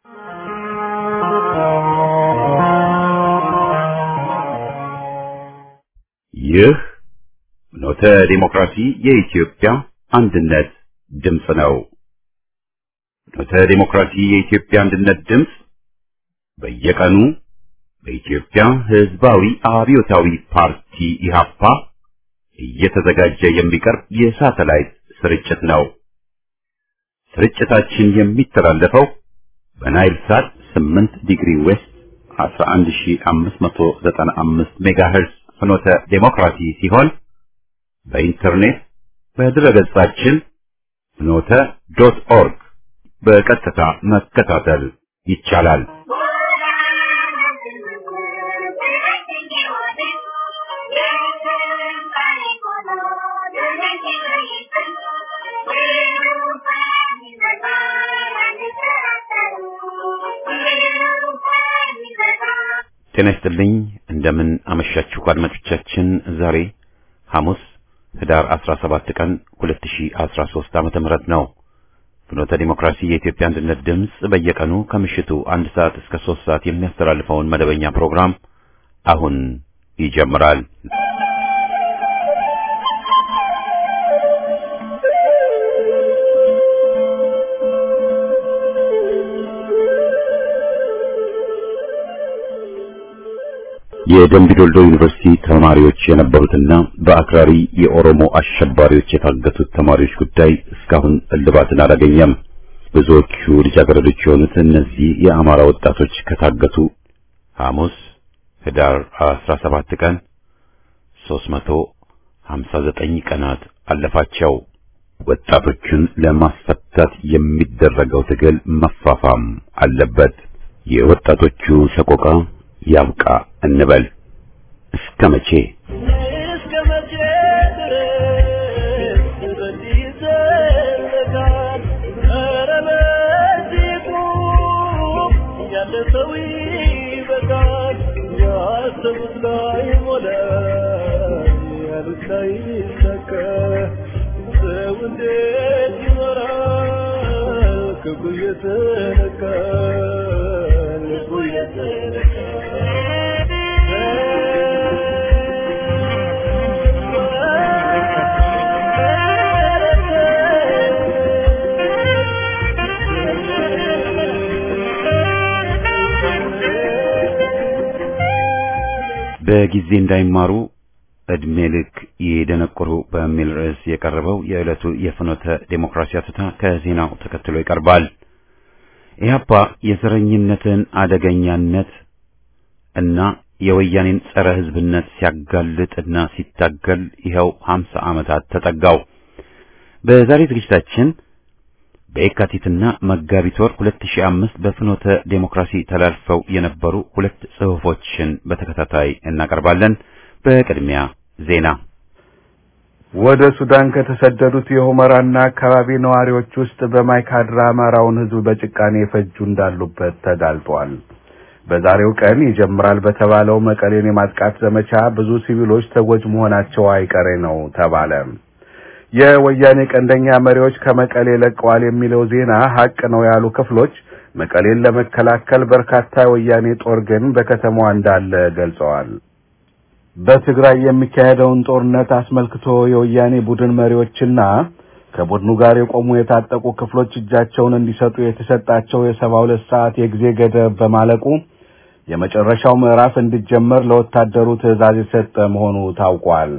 ይህ ኖተ ዲሞክራሲ የኢትዮጵያ አንድነት ድምፅ ነው። ኖተ ዲሞክራሲ የኢትዮጵያ አንድነት ድምፅ በየቀኑ በኢትዮጵያ ሕዝባዊ አብዮታዊ ፓርቲ ኢህአፓ እየተዘጋጀ የሚቀርብ የሳተላይት ስርጭት ነው። ስርጭታችን የሚተላለፈው በናይል ሳት 8 ዲግሪ ዌስት 11595 ሜጋሄርዝ ፍኖተ ዴሞክራሲ ሲሆን በኢንተርኔት በድረገጻችን ፍኖተ ዶት ኦርግ በቀጥታ መከታተል ይቻላል። ጤና ይስጥልኝ። እንደምን አመሻችሁ አድማጮቻችን። ዛሬ ሐሙስ ህዳር 17 ቀን 2013 ዓመተ ምህረት ነው። ፍኖተ ዲሞክራሲ የኢትዮጵያ አንድነት ድምፅ በየቀኑ ከምሽቱ አንድ ሰዓት እስከ ሶስት ሰዓት የሚያስተላልፈውን መደበኛ ፕሮግራም አሁን ይጀምራል። የደምቢ ዶልዶ ዩኒቨርሲቲ ተማሪዎች የነበሩትና በአክራሪ የኦሮሞ አሸባሪዎች የታገቱት ተማሪዎች ጉዳይ እስካሁን እልባትን አላገኘም። ብዙዎቹ ልጃገረዶች የሆኑት እነዚህ የአማራ ወጣቶች ከታገቱ ሐሙስ ህዳር 17 ቀን 359 ቀናት አለፋቸው። ወጣቶቹን ለማስፈታት የሚደረገው ትግል መፋፋም አለበት። የወጣቶቹ ሰቆቃ ያብቃ እንበል። እስከ መቼ እስከ መቼ ድረስ በዚህ ይዘለቃል? ኧረ በዚህ ቁም፣ ያለ ሰው ይበቃል። ያሰቡት ላይ ሞላ፣ ያሉት ላይ ይሳካ። ሰው እንዴት ይኖራል? ክብሩ እየተነካ ልቡ በጊዜ እንዳይማሩ እድሜ ልክ ይደነቁሩ በሚል ርዕስ የቀረበው የዕለቱ የፍኖተ ዴሞክራሲ አትታ ከዜናው ተከትሎ ይቀርባል። ኢህአፓ የዘረኝነትን አደገኛነት እና የወያኔን ጸረ ሕዝብነት ሲያጋልጥና ሲታገል ይኸው 50 ዓመታት ተጠጋው። በዛሬ ዝግጅታችን በየካቲትና መጋቢት ወር 2005 በፍኖተ ዴሞክራሲ ተላልፈው የነበሩ ሁለት ጽሑፎችን በተከታታይ እናቀርባለን። በቅድሚያ ዜና። ወደ ሱዳን ከተሰደዱት የሁመራና አካባቢ ነዋሪዎች ውስጥ በማይካድራ አማራውን ሕዝብ በጭካኔ የፈጁ እንዳሉበት ተጋልጧል። በዛሬው ቀን ይጀምራል በተባለው መቀሌን የማጥቃት ዘመቻ ብዙ ሲቪሎች ተጎጅ መሆናቸው አይቀሬ ነው ተባለ። የወያኔ ቀንደኛ መሪዎች ከመቀሌ ለቀዋል የሚለው ዜና ሀቅ ነው ያሉ ክፍሎች መቀሌን ለመከላከል በርካታ የወያኔ ጦር ግን በከተማዋ እንዳለ ገልጸዋል። በትግራይ የሚካሄደውን ጦርነት አስመልክቶ የወያኔ ቡድን መሪዎችና ከቡድኑ ጋር የቆሙ የታጠቁ ክፍሎች እጃቸውን እንዲሰጡ የተሰጣቸው የሰባ ሁለት ሰዓት የጊዜ ገደብ በማለቁ የመጨረሻው ምዕራፍ እንዲጀመር ለወታደሩ ትዕዛዝ የሰጠ መሆኑ ታውቋል።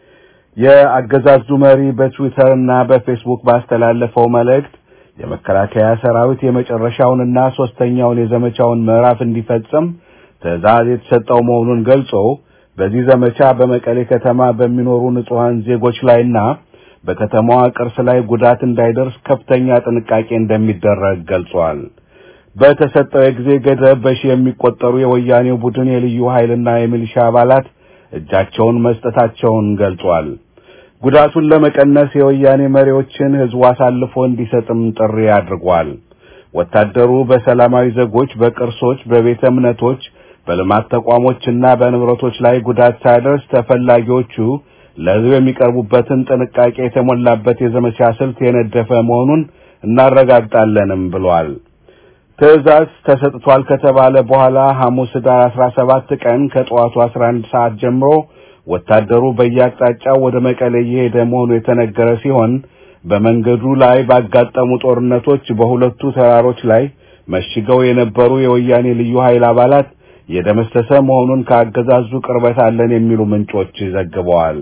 የአገዛዙ መሪ በትዊተር እና በፌስቡክ ባስተላለፈው መልእክት የመከላከያ ሰራዊት የመጨረሻውንና ሶስተኛውን የዘመቻውን ምዕራፍ እንዲፈጽም ትዕዛዝ የተሰጠው መሆኑን ገልጾ በዚህ ዘመቻ በመቀሌ ከተማ በሚኖሩ ንጹሐን ዜጎች ላይና በከተማዋ ቅርስ ላይ ጉዳት እንዳይደርስ ከፍተኛ ጥንቃቄ እንደሚደረግ ገልጿል። በተሰጠው የጊዜ ገደብ በሺህ የሚቆጠሩ የወያኔው ቡድን የልዩ ኃይልና የሚሊሻ አባላት እጃቸውን መስጠታቸውን ገልጿል። ጉዳቱን ለመቀነስ የወያኔ መሪዎችን ሕዝቡ አሳልፎ እንዲሰጥም ጥሪ አድርጓል። ወታደሩ በሰላማዊ ዜጎች፣ በቅርሶች፣ በቤተ እምነቶች፣ በልማት ተቋሞችና በንብረቶች ላይ ጉዳት ሳያደርስ ተፈላጊዎቹ ለሕዝብ የሚቀርቡበትን ጥንቃቄ የተሞላበት የዘመቻ ስልት የነደፈ መሆኑን እናረጋግጣለንም ብሏል። ትዕዛዝ ተሰጥቷል ከተባለ በኋላ ሐሙስ ኅዳር 17 ቀን ከጠዋቱ 11 ሰዓት ጀምሮ ወታደሩ በየአቅጣጫው ወደ መቀሌ እየሄደ መሆኑ የተነገረ ሲሆን በመንገዱ ላይ ባጋጠሙ ጦርነቶች በሁለቱ ተራሮች ላይ መሽገው የነበሩ የወያኔ ልዩ ኃይል አባላት የደመሰሰ መሆኑን ከአገዛዙ ቅርበት አለን የሚሉ ምንጮች ዘግበዋል።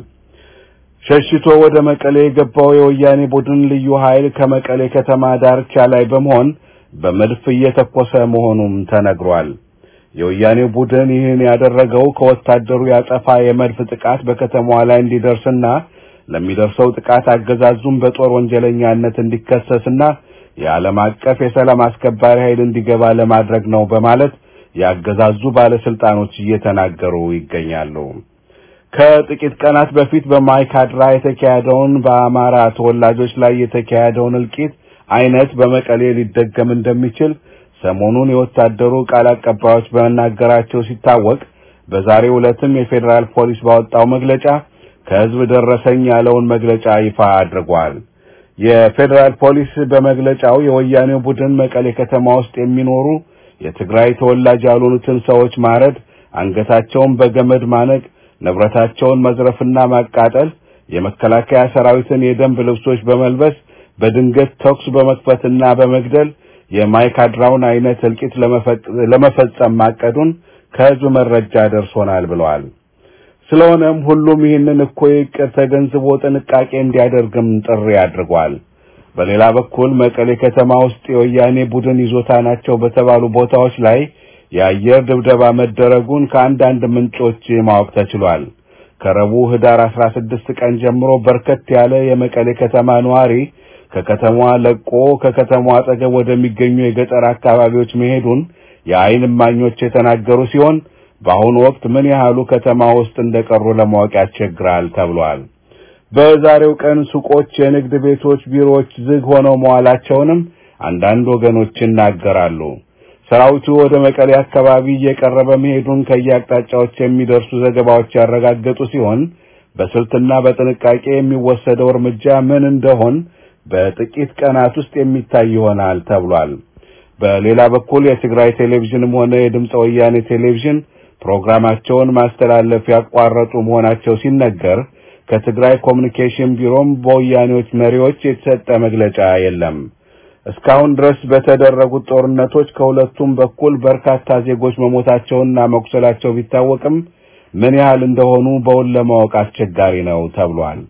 ሸሽቶ ወደ መቀሌ የገባው የወያኔ ቡድን ልዩ ኃይል ከመቀሌ ከተማ ዳርቻ ላይ በመሆን በመድፍ እየተኮሰ መሆኑም ተነግሯል። የወያኔ ቡድን ይህን ያደረገው ከወታደሩ ያጸፋ የመድፍ ጥቃት በከተማዋ ላይ እንዲደርስና ለሚደርሰው ጥቃት አገዛዙም በጦር ወንጀለኛነት እንዲከሰስና የዓለም አቀፍ የሰላም አስከባሪ ኃይል እንዲገባ ለማድረግ ነው በማለት ያገዛዙ ባለስልጣኖች እየተናገሩ ይገኛሉ። ከጥቂት ቀናት በፊት በማይካድራ የተካሄደውን በአማራ ተወላጆች ላይ የተካሄደውን እልቂት አይነት በመቀሌ ሊደገም እንደሚችል ሰሞኑን የወታደሩ ቃል አቀባዮች በመናገራቸው ሲታወቅ በዛሬው ዕለትም የፌዴራል ፖሊስ ባወጣው መግለጫ ከህዝብ ደረሰኝ ያለውን መግለጫ ይፋ አድርጓል። የፌዴራል ፖሊስ በመግለጫው የወያኔው ቡድን መቀሌ ከተማ ውስጥ የሚኖሩ የትግራይ ተወላጅ ያልሆኑትን ሰዎች ማረድ፣ አንገታቸውን በገመድ ማነቅ፣ ንብረታቸውን መዝረፍና ማቃጠል፣ የመከላከያ ሰራዊትን የደንብ ልብሶች በመልበስ በድንገት ተኩስ በመክፈትና በመግደል የማይካድራውን አይነት እልቂት ለመፈጸም ማቀዱን ከህዝብ መረጃ ደርሶናል ብለዋል። ስለሆነም ሁሉም ይህንን እኩይ ዕቅድ ተገንዝቦ ጥንቃቄ እንዲያደርግም ጥሪ አድርጓል። በሌላ በኩል መቀሌ ከተማ ውስጥ የወያኔ ቡድን ይዞታ ናቸው በተባሉ ቦታዎች ላይ የአየር ድብደባ መደረጉን ከአንዳንድ ምንጮች ማወቅ ተችሏል። ከረቡዕ ኅዳር 16 ቀን ጀምሮ በርከት ያለ የመቀሌ ከተማ ነዋሪ ከከተማዋ ለቆ ከከተማዋ አጠገብ ወደሚገኙ የገጠር አካባቢዎች መሄዱን የዓይን እማኞች የተናገሩ ሲሆን በአሁኑ ወቅት ምን ያህሉ ከተማ ውስጥ እንደቀሩ ለማወቅ ያስቸግራል ተብሏል። በዛሬው ቀን ሱቆች፣ የንግድ ቤቶች፣ ቢሮዎች ዝግ ሆነው መዋላቸውንም አንዳንድ ወገኖች ይናገራሉ። ሰራዊቱ ወደ መቀሌ አካባቢ እየቀረበ መሄዱን ከየአቅጣጫዎች የሚደርሱ ዘገባዎች ያረጋገጡ ሲሆን በስልትና በጥንቃቄ የሚወሰደው እርምጃ ምን እንደሆን በጥቂት ቀናት ውስጥ የሚታይ ይሆናል ተብሏል። በሌላ በኩል የትግራይ ቴሌቪዥንም ሆነ የድምፀ ወያኔ ቴሌቪዥን ፕሮግራማቸውን ማስተላለፍ ያቋረጡ መሆናቸው ሲነገር ከትግራይ ኮሚኒኬሽን ቢሮም በወያኔዎች መሪዎች የተሰጠ መግለጫ የለም። እስካሁን ድረስ በተደረጉት ጦርነቶች ከሁለቱም በኩል በርካታ ዜጎች መሞታቸውና መቁሰላቸው ቢታወቅም ምን ያህል እንደሆኑ በውል ለማወቅ አስቸጋሪ ነው ተብሏል።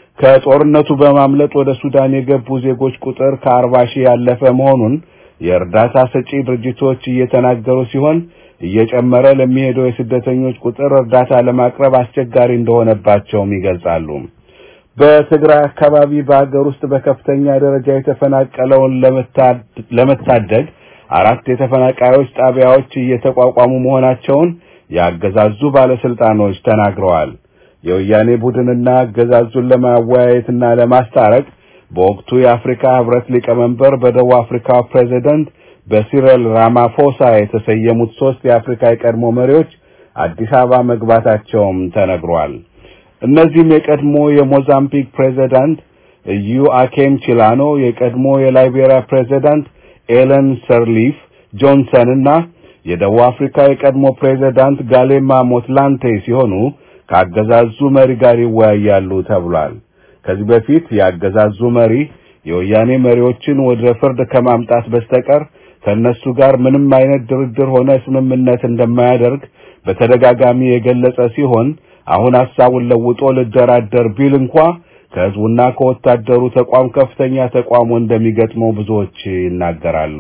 ከጦርነቱ በማምለጥ ወደ ሱዳን የገቡ ዜጎች ቁጥር ከአርባ ሺህ ያለፈ መሆኑን የእርዳታ ሰጪ ድርጅቶች እየተናገሩ ሲሆን እየጨመረ ለሚሄደው የስደተኞች ቁጥር እርዳታ ለማቅረብ አስቸጋሪ እንደሆነባቸውም ይገልጻሉ። በትግራይ አካባቢ በአገር ውስጥ በከፍተኛ ደረጃ የተፈናቀለውን ለመታደግ አራት የተፈናቃዮች ጣቢያዎች እየተቋቋሙ መሆናቸውን ያገዛዙ ባለስልጣኖች ተናግረዋል። የወያኔ ቡድንና አገዛዙን ለማወያየትና ለማስታረቅ በወቅቱ የአፍሪካ ህብረት ሊቀመንበር በደቡብ አፍሪካ ፕሬዚደንት በሲረል ራማፎሳ የተሰየሙት ሶስት የአፍሪካ የቀድሞ መሪዎች አዲስ አበባ መግባታቸውም ተነግሯል። እነዚህም የቀድሞ የሞዛምቢክ ፕሬዚዳንት ዩአኬም ቺላኖ፣ የቀድሞ የላይቤሪያ ፕሬዚዳንት ኤለን ሰርሊፍ ጆንሰን እና የደቡብ አፍሪካ የቀድሞ ፕሬዚዳንት ጋሌማ ሞትላንቴ ሲሆኑ ከአገዛዙ መሪ ጋር ይወያያሉ ተብሏል። ከዚህ በፊት የአገዛዙ መሪ የወያኔ መሪዎችን ወደ ፍርድ ከማምጣት በስተቀር ከነሱ ጋር ምንም አይነት ድርድር ሆነ ስምምነት እንደማያደርግ በተደጋጋሚ የገለጸ ሲሆን አሁን ሐሳቡን ለውጦ ልደራደር ቢል እንኳ ከህዝቡና ከወታደሩ ተቋም ከፍተኛ ተቋሙ እንደሚገጥመው ብዙዎች ይናገራሉ።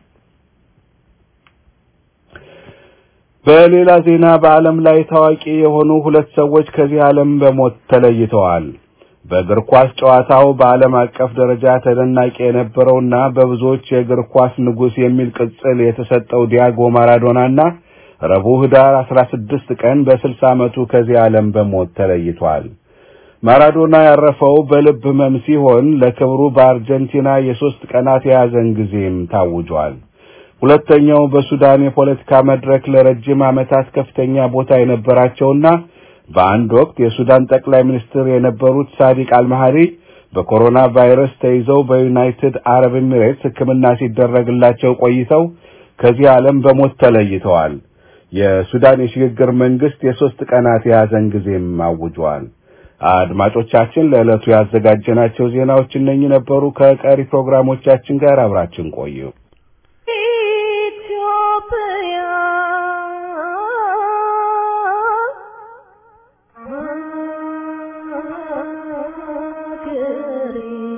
በሌላ ዜና በዓለም ላይ ታዋቂ የሆኑ ሁለት ሰዎች ከዚህ ዓለም በሞት ተለይተዋል። በእግር ኳስ ጨዋታው በዓለም አቀፍ ደረጃ ተደናቂ የነበረውና በብዙዎች የእግር ኳስ ንጉሥ የሚል ቅጽል የተሰጠው ዲያጎ ማራዶናና ረቡዕ ኅዳር 16 ቀን በ60 ዓመቱ ከዚህ ዓለም በሞት ተለይቷል። ማራዶና ያረፈው በልብ ህመም ሲሆን ለክብሩ በአርጀንቲና የሦስት ቀናት የያዘን ጊዜም ታውጇል። ሁለተኛው በሱዳን የፖለቲካ መድረክ ለረጅም ዓመታት ከፍተኛ ቦታ የነበራቸውና በአንድ ወቅት የሱዳን ጠቅላይ ሚኒስትር የነበሩት ሳዲቅ አልማሃሪ በኮሮና ቫይረስ ተይዘው በዩናይትድ አረብ ኤሚሬትስ ሕክምና ሲደረግላቸው ቆይተው ከዚህ ዓለም በሞት ተለይተዋል። የሱዳን የሽግግር መንግስት የሶስት ቀናት የያዘን ጊዜም አውጇል። አድማጮቻችን ለዕለቱ ያዘጋጀናቸው ዜናዎች እነኚህ ነበሩ። ከቀሪ ፕሮግራሞቻችን ጋር አብራችን ቆዩ። ኢትዮጵያ ሀገሬ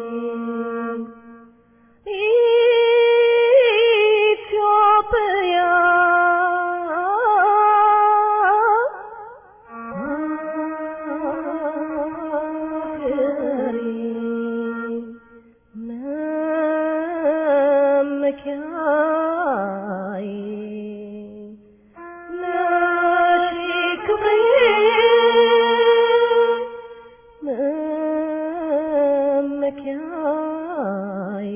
ኢትዮጵያ ሀገሬ መመኪያዬ ነሽ ክብሬ መመኪያዬ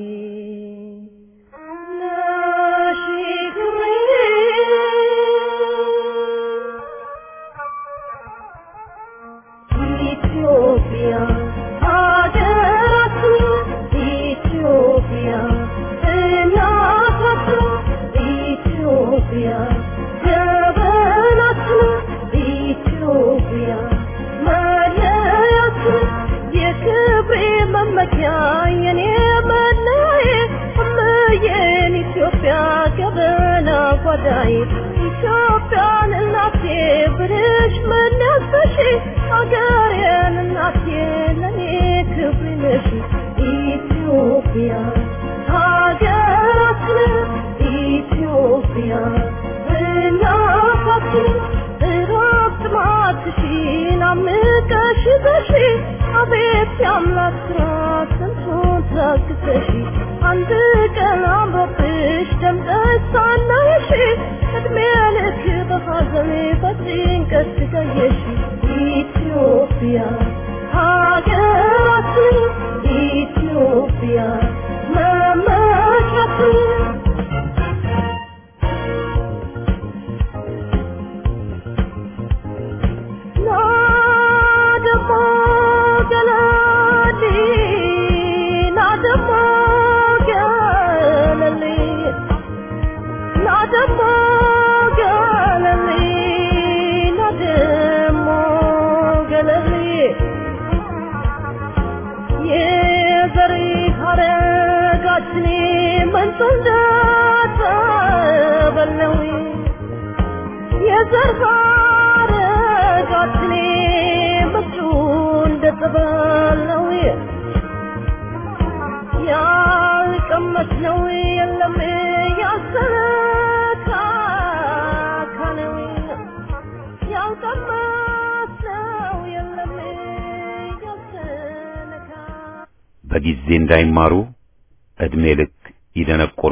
ነሽ ክብሬ ኢትዮጵያ ሀገራችን ኢትዮጵያ እናታችን ኢትዮጵያ ጀበናችን ኢትዮጵያ መለያችን የክብሬ መመኪያ የኔ መለዬ እምዬን ኢትዮጵያ ገበና ጓዳዬ ኢትዮጵያን እናቴ ብልሽ መለሰሽ አገሬን እናቴ ለኔ ክብር ነሽ ኢትዮጵያ ሀገራችን ኢትዮጵያ እናታችን እረፍት ማትሽን አምቀሽ በሺ አቤት የአምላክ ስራ ስንቱን ታግሰሽ አንድ ቀን አምሮብሽ ደምቀሽ ሳናይሽ እድሜ ልክ በሐዘን በጭንቀት ስቃየሽ ኢትዮጵያ ሀገራችን ኢትዮጵያ መመኪያችን ናደሞ ገለሊ ናደሞ ገለሊ ናደሞ ገለሊ ናደሞ ገለሊ የዘሪ ሀረጋችን መንቶ እንደተበለው የዘር ሀረጋችን ምቹ እንደተበለው ያልቀመስነው የለም ያልተካከነው ያልቀመስነው የለም ያልተነካ በጊዜ እንዳይማሩ ዕድሜ ልክ ይደነቁሩ።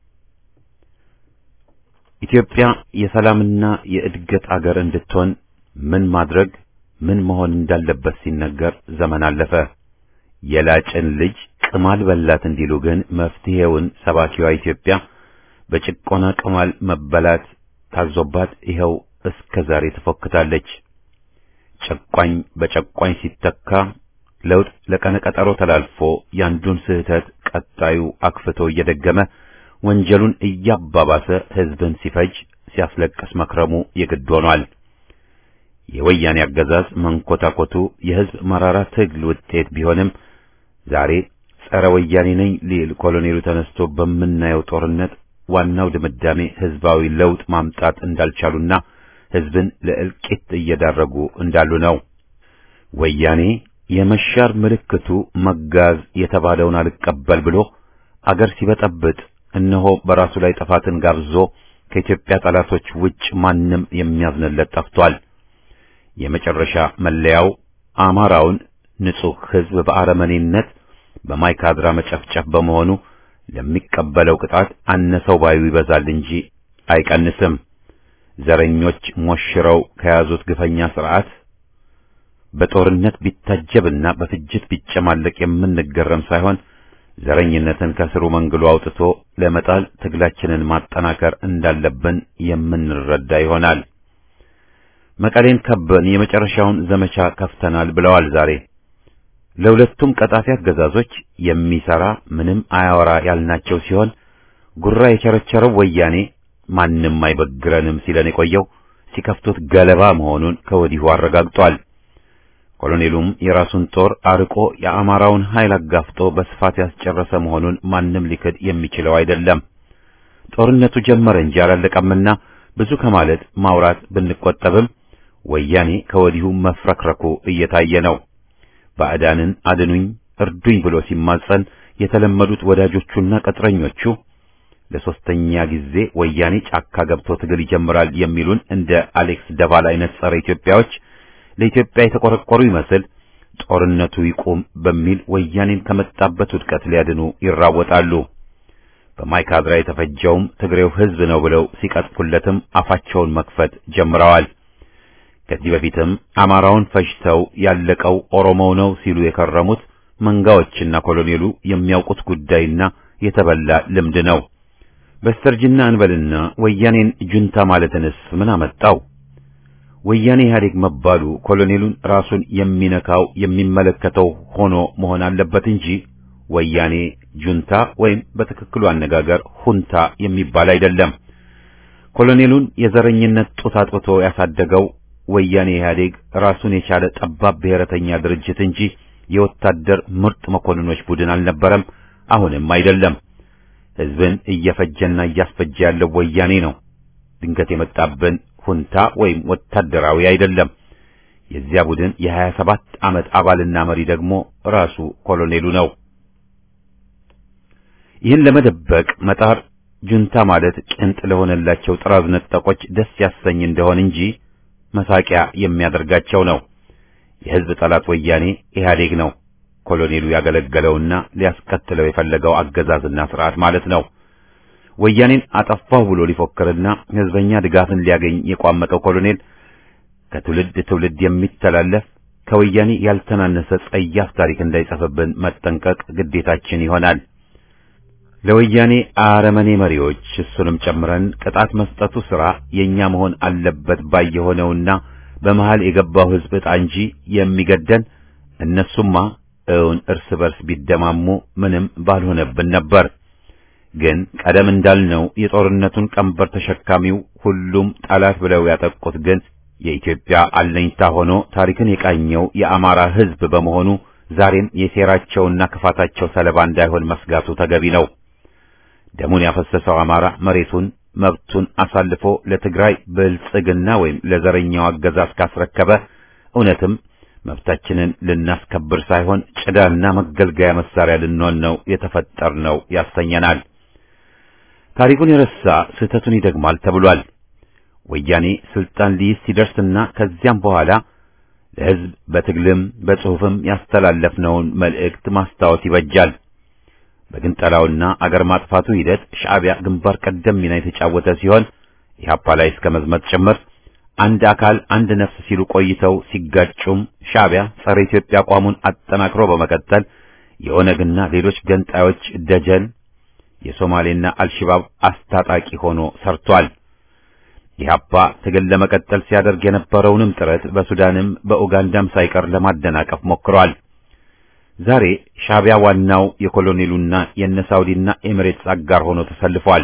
ኢትዮጵያ የሰላምና የእድገት አገር እንድትሆን ምን ማድረግ ምን መሆን እንዳለበት ሲነገር ዘመን አለፈ። የላጭን ልጅ ቅማል በላት እንዲሉ ግን መፍትሄውን ሰባኪዋ ኢትዮጵያ በጭቆና ቅማል መበላት ታዞባት ይኸው እስከ ዛሬ ትፎክታለች። ጨቋኝ በጨቋኝ ሲተካ ለውጥ ለቀነ ቀጠሮ ተላልፎ ያንዱን ስህተት ቀጣዩ አክፍቶ እየደገመ ወንጀሉን እያባባሰ ሕዝብን ሲፈጅ ሲያስለቅስ መክረሙ የግድ ሆኗል። የወያኔ አገዛዝ መንኮታኮቱ የሕዝብ መራራ ትግል ውጤት ቢሆንም ዛሬ ጸረ ወያኔ ነኝ ሊል ኮሎኔሉ ተነስቶ በምናየው ጦርነት ዋናው ድምዳሜ ሕዝባዊ ለውጥ ማምጣት እንዳልቻሉና ሕዝብን ለእልቂት እየዳረጉ እንዳሉ ነው። ወያኔ የመሻር ምልክቱ መጋዝ የተባለውን አልቀበል ብሎ አገር ሲበጠብጥ እነሆ በራሱ ላይ ጥፋትን ጋብዞ ከኢትዮጵያ ጠላቶች ውጭ ማንም የሚያዝንለት ጠፍቷል። የመጨረሻ መለያው አማራውን ንጹሕ ሕዝብ በአረመኔነት በማይካድራ መጨፍጨፍ በመሆኑ ለሚቀበለው ቅጣት አነሰው ባዩ ይበዛል እንጂ አይቀንስም። ዘረኞች ሞሽረው ከያዙት ግፈኛ ስርዓት በጦርነት ቢታጀብና በፍጅት ቢጨማለቅ የምንገረም ሳይሆን ዘረኝነትን ከስሩ መንግሉ አውጥቶ ለመጣል ትግላችንን ማጠናከር እንዳለብን የምንረዳ ይሆናል። መቀሌን ከበን የመጨረሻውን ዘመቻ ከፍተናል ብለዋል ዛሬ። ለሁለቱም ቀጣፊ አገዛዞች የሚሰራ ምንም አያወራ ያልናቸው ሲሆን ጉራ የቸረቸረው ወያኔ ማንም አይበግረንም ሲለን የቆየው ሲከፍቱት ገለባ መሆኑን ከወዲሁ አረጋግጧል። ኮሎኔሉም የራሱን ጦር አርቆ የአማራውን ኃይል አጋፍጦ በስፋት ያስጨረሰ መሆኑን ማንም ሊክድ የሚችለው አይደለም። ጦርነቱ ጀመረ እንጂ አላለቀምና ብዙ ከማለት ማውራት ብንቆጠብም ወያኔ ከወዲሁ መፍረክረኩ እየታየ ነው። ባዕዳንን አድኑኝ እርዱኝ ብሎ ሲማጸን የተለመዱት ወዳጆቹና ቅጥረኞቹ ለሶስተኛ ጊዜ ወያኔ ጫካ ገብቶ ትግል ይጀምራል የሚሉን እንደ አሌክስ ደቫል አይነት ጸረ ኢትዮጵያዎች ለኢትዮጵያ የተቆረቆሩ ይመስል ጦርነቱ ይቁም በሚል ወያኔን ከመጣበት ውድቀት ሊያድኑ ይራወጣሉ። በማይካድራ የተፈጀውም ትግሬው ሕዝብ ነው ብለው ሲቀጥፉለትም አፋቸውን መክፈት ጀምረዋል። ከዚህ በፊትም አማራውን ፈጅተው ያለቀው ኦሮሞው ነው ሲሉ የከረሙት መንጋዎችና ኮሎኔሉ የሚያውቁት ጉዳይና የተበላ ልምድ ነው። በስተርጅና እንበልና ወያኔን ጁንታ ማለትንስ ምን አመጣው? ወያኔ ኢህአዴግ መባሉ ኮሎኔሉን ራሱን የሚነካው የሚመለከተው ሆኖ መሆን አለበት እንጂ ወያኔ ጁንታ ወይም በትክክሉ አነጋገር ሁንታ የሚባል አይደለም። ኮሎኔሉን የዘረኝነት ጡት አጥብቶ ያሳደገው ወያኔ ኢህአዴግ ራሱን የቻለ ጠባብ ብሔረተኛ ድርጅት እንጂ የወታደር ምርጥ መኮንኖች ቡድን አልነበረም፣ አሁንም አይደለም። ህዝብን እየፈጀና እያስፈጀ ያለው ወያኔ ነው። ድንገት የመጣብን ሁንታ ወይም ወታደራዊ አይደለም። የዚያ ቡድን የሀያ ሰባት ዓመት አባልና መሪ ደግሞ ራሱ ኮሎኔሉ ነው። ይህን ለመደበቅ መጣር ጁንታ ማለት ቅንጥ ለሆነላቸው ጥራዝ ነጠቆች ደስ ያሰኝ እንደሆን እንጂ መሳቂያ የሚያደርጋቸው ነው። የህዝብ ጠላት ወያኔ ኢህአዴግ ነው። ኮሎኔሉ ያገለገለውና ሊያስከትለው የፈለገው አገዛዝና ስርዓት ማለት ነው። ወያኔን አጠፋሁ ብሎ ሊፎክርና ህዝበኛ ድጋፍን ሊያገኝ የቋመጠው ኮሎኔል ከትውልድ ትውልድ የሚተላለፍ ከወያኔ ያልተናነሰ ጸያፍ ታሪክ እንዳይጽፍብን መጠንቀቅ ግዴታችን ይሆናል። ለወያኔ አረመኔ መሪዎች እሱንም ጨምረን ቅጣት መስጠቱ ሥራ የኛ መሆን አለበት ባይ የሆነውና በመሃል የገባው ህዝብ ዕጣ እንጂ የሚገደን እነሱማ እውን እርስ በርስ ቢደማሙ ምንም ባልሆነብን ነበር። ግን ቀደም እንዳልነው የጦርነቱን ቀንበር ተሸካሚው ሁሉም ጠላት ብለው ያጠቁት ግን የኢትዮጵያ አለኝታ ሆኖ ታሪክን የቃኘው የአማራ ህዝብ በመሆኑ ዛሬም የሴራቸውና ክፋታቸው ሰለባ እንዳይሆን መስጋቱ ተገቢ ነው። ደሙን ያፈሰሰው አማራ መሬቱን መብቱን አሳልፎ ለትግራይ ብልጽግና ወይም ለዘረኛው አገዛዝ ካስረከበ እውነትም መብታችንን ልናስከብር ሳይሆን ጭዳና መገልገያ መሳሪያ ልንሆን ነው የተፈጠርነው ያሰኘናል። ታሪኩን የረሳ ስህተቱን ይደግማል ተብሏል። ወያኔ ስልጣን ሊይዝ ሲደርስና ከዚያም በኋላ ለህዝብ በትግልም በጽሑፍም ያስተላለፍነውን መልእክት ማስታወስ ይበጃል። በግንጠላውና አገር ማጥፋቱ ሂደት ሻዕቢያ ግንባር ቀደም ሚና የተጫወተ ሲሆን ኢህአፓ ላይ እስከ መዝመት ጭምር አንድ አካል አንድ ነፍስ ሲሉ ቆይተው ሲጋጩም ሻዕቢያ ጸረ ኢትዮጵያ አቋሙን አጠናክሮ በመቀጠል የኦነግና ሌሎች ገንጣዮች ደጀን የሶማሌና አልሽባብ አስታጣቂ ሆኖ ሰርቷል። ኢህአፓ ትግል ለመቀጠል ሲያደርግ የነበረውንም ጥረት በሱዳንም በኡጋንዳም ሳይቀር ለማደናቀፍ ሞክሯል። ዛሬ ሻዕቢያ ዋናው የኮሎኔሉና የነ ሳውዲና ኤሚሬትስ አጋር ሆኖ ተሰልፏል።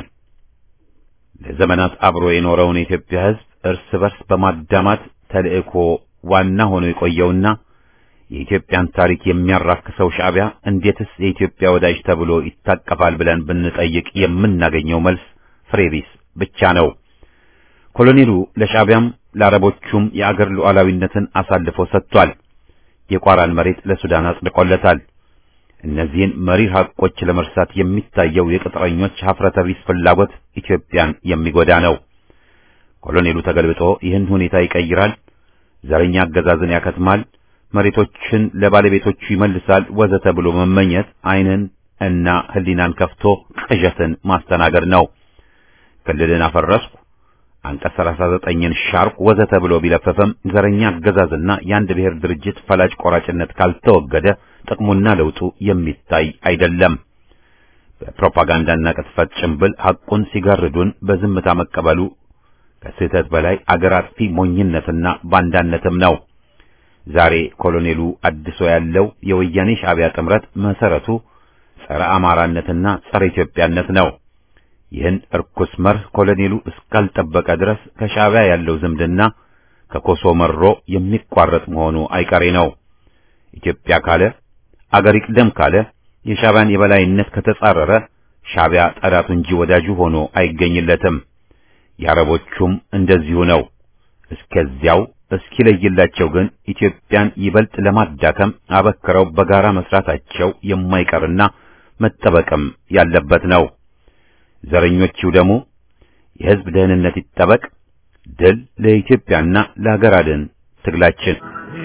ለዘመናት አብሮ የኖረውን የኢትዮጵያ ሕዝብ እርስ በርስ በማዳማት ተልእኮ ዋና ሆኖ የቆየውና የኢትዮጵያን ታሪክ የሚያራክሰው ሻዕቢያ እንዴትስ የኢትዮጵያ ወዳጅ ተብሎ ይታቀፋል ብለን ብንጠይቅ የምናገኘው መልስ ፍሬቢስ ብቻ ነው። ኮሎኔሉ ለሻዕቢያም ለአረቦቹም የአገር ሉዓላዊነትን አሳልፎ ሰጥቷል። የቋራን መሬት ለሱዳን አጽድቆለታል። እነዚህን መሪር ሐቆች ለመርሳት የሚታየው የቅጥረኞች ሀፍረተ ቢስ ፍላጎት ኢትዮጵያን የሚጎዳ ነው። ኮሎኔሉ ተገልብጦ ይህን ሁኔታ ይቀይራል፣ ዘረኛ አገዛዝን ያከትማል፣ መሬቶችን ለባለቤቶቹ ይመልሳል፣ ወዘተ ብሎ መመኘት ዓይንን እና ሕሊናን ከፍቶ ቅዠትን ማስተናገድ ነው። ክልልን አፈረስኩ አንቀጽ 39ን ሻርኩ ወዘተ ብሎ ቢለፈፈም ዘረኛ አገዛዝና የአንድ ብሔር ድርጅት ፈላጭ ቆራጭነት ካልተወገደ ጥቅሙና ለውጡ የሚታይ አይደለም። በፕሮፓጋንዳና ቅጥፈት ጭንብል ሐቁን ሲጋርዱን በዝምታ መቀበሉ ከስህተት በላይ አገር አጥፊ ሞኝነትና ባንዳነትም ነው። ዛሬ ኮሎኔሉ አድሶ ያለው የወያኔ ሻዕቢያ ጥምረት መሰረቱ ጸረ አማራነትና ጸረ ኢትዮጵያነት ነው። ይህን እርኩስ መርህ ኮሎኔሉ እስካልጠበቀ ድረስ ከሻዕቢያ ያለው ዝምድና ከኮሶ መሮ የሚቋረጥ መሆኑ አይቀሬ ነው። ኢትዮጵያ ካለ አገር ይቅደም ካለ የሻዕቢያን የበላይነት ከተጻረረ ሻዕቢያ ጠላቱ እንጂ ወዳጁ ሆኖ አይገኝለትም። የአረቦቹም እንደዚሁ ነው። እስከዚያው እስኪለይላቸው ግን ኢትዮጵያን ይበልጥ ለማዳከም አበክረው በጋራ መስራታቸው የማይቀርና መጠበቅም ያለበት ነው። ዘረኞቹ ደግሞ የሕዝብ ደህንነት ይጠበቅ። ድል ለኢትዮጵያና ለሀገር አድን ትግላችን።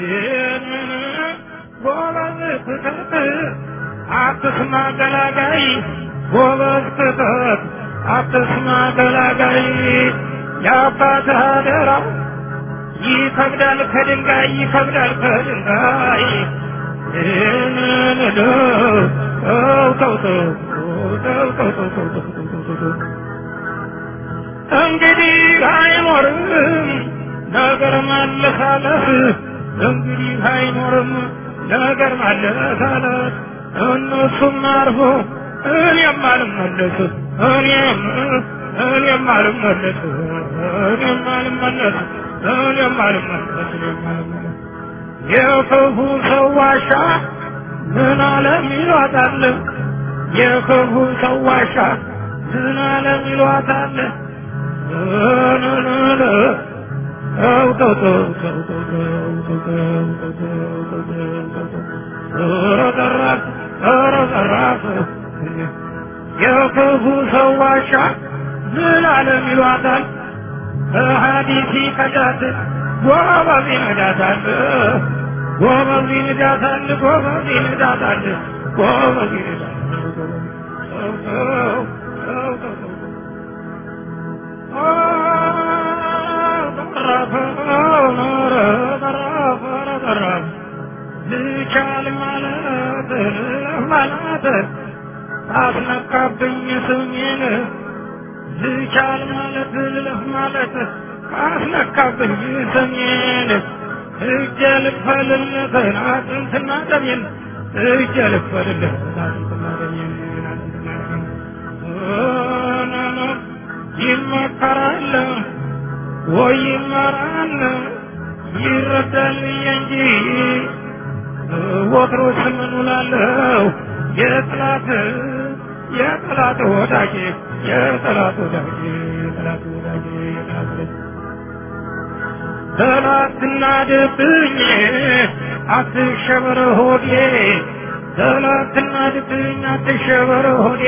አትስማ ገላጋይ ጎበዝ ክተት አትስማ ገላጋይ የአባትህ አደራ ይከብዳል ከድንጋይ ይከብዳል ከድንጋይ ይህንን ተው ተው ተው ተው ተው ተው ተው ተው ተው ተው ተው እንግዲህ አይኖርም ነገር ማለሳለስ እንግዲህ አይኖርም ነገር ማለሳለስ እነሱም አርፎ እኔም አልመለስ እኔም እኔም አልመለስ እኔም አልመለስ እኔም አልመለስ እኔም አልመለስ የክፉ ሰው ዋሻ ምን አለም ይሏታል የክፉ ሰው ዋሻ ምን አለም ይሏታል የክፉ ሰው ዋሻ ምን አለም ይሏታል ሀዲሲ ከዳት ጎበዝ ይነዳታል ጎበዝ ይነዳታል ጎበዝ ይነዳታል ጎበዝ ይነዳታል ልቻል ማለት ማለት አስነካብኝ ስሜን ልቻል ማለት ልለፍ ማለት አስነካብኝ ስሜን እጀ ልክፈልለትን አጥንትና ደሜን እጀ ልክፈልለትን አጥንትና ደሜን አጥንትና ደሜን ይመከራል ወይ ይመራል ይረዳል እንጂ ወትሮስ ምን ውላለሁ የጥላት የጥላት ወዳጅ የጥላት ወዳጅ የጥላት ወዳጅ የጥላት ወዳጅ ጠላትና ድብኝ አትሸበር ሆዴ ጠላትና ድብኝ አትሸበር ሆዴ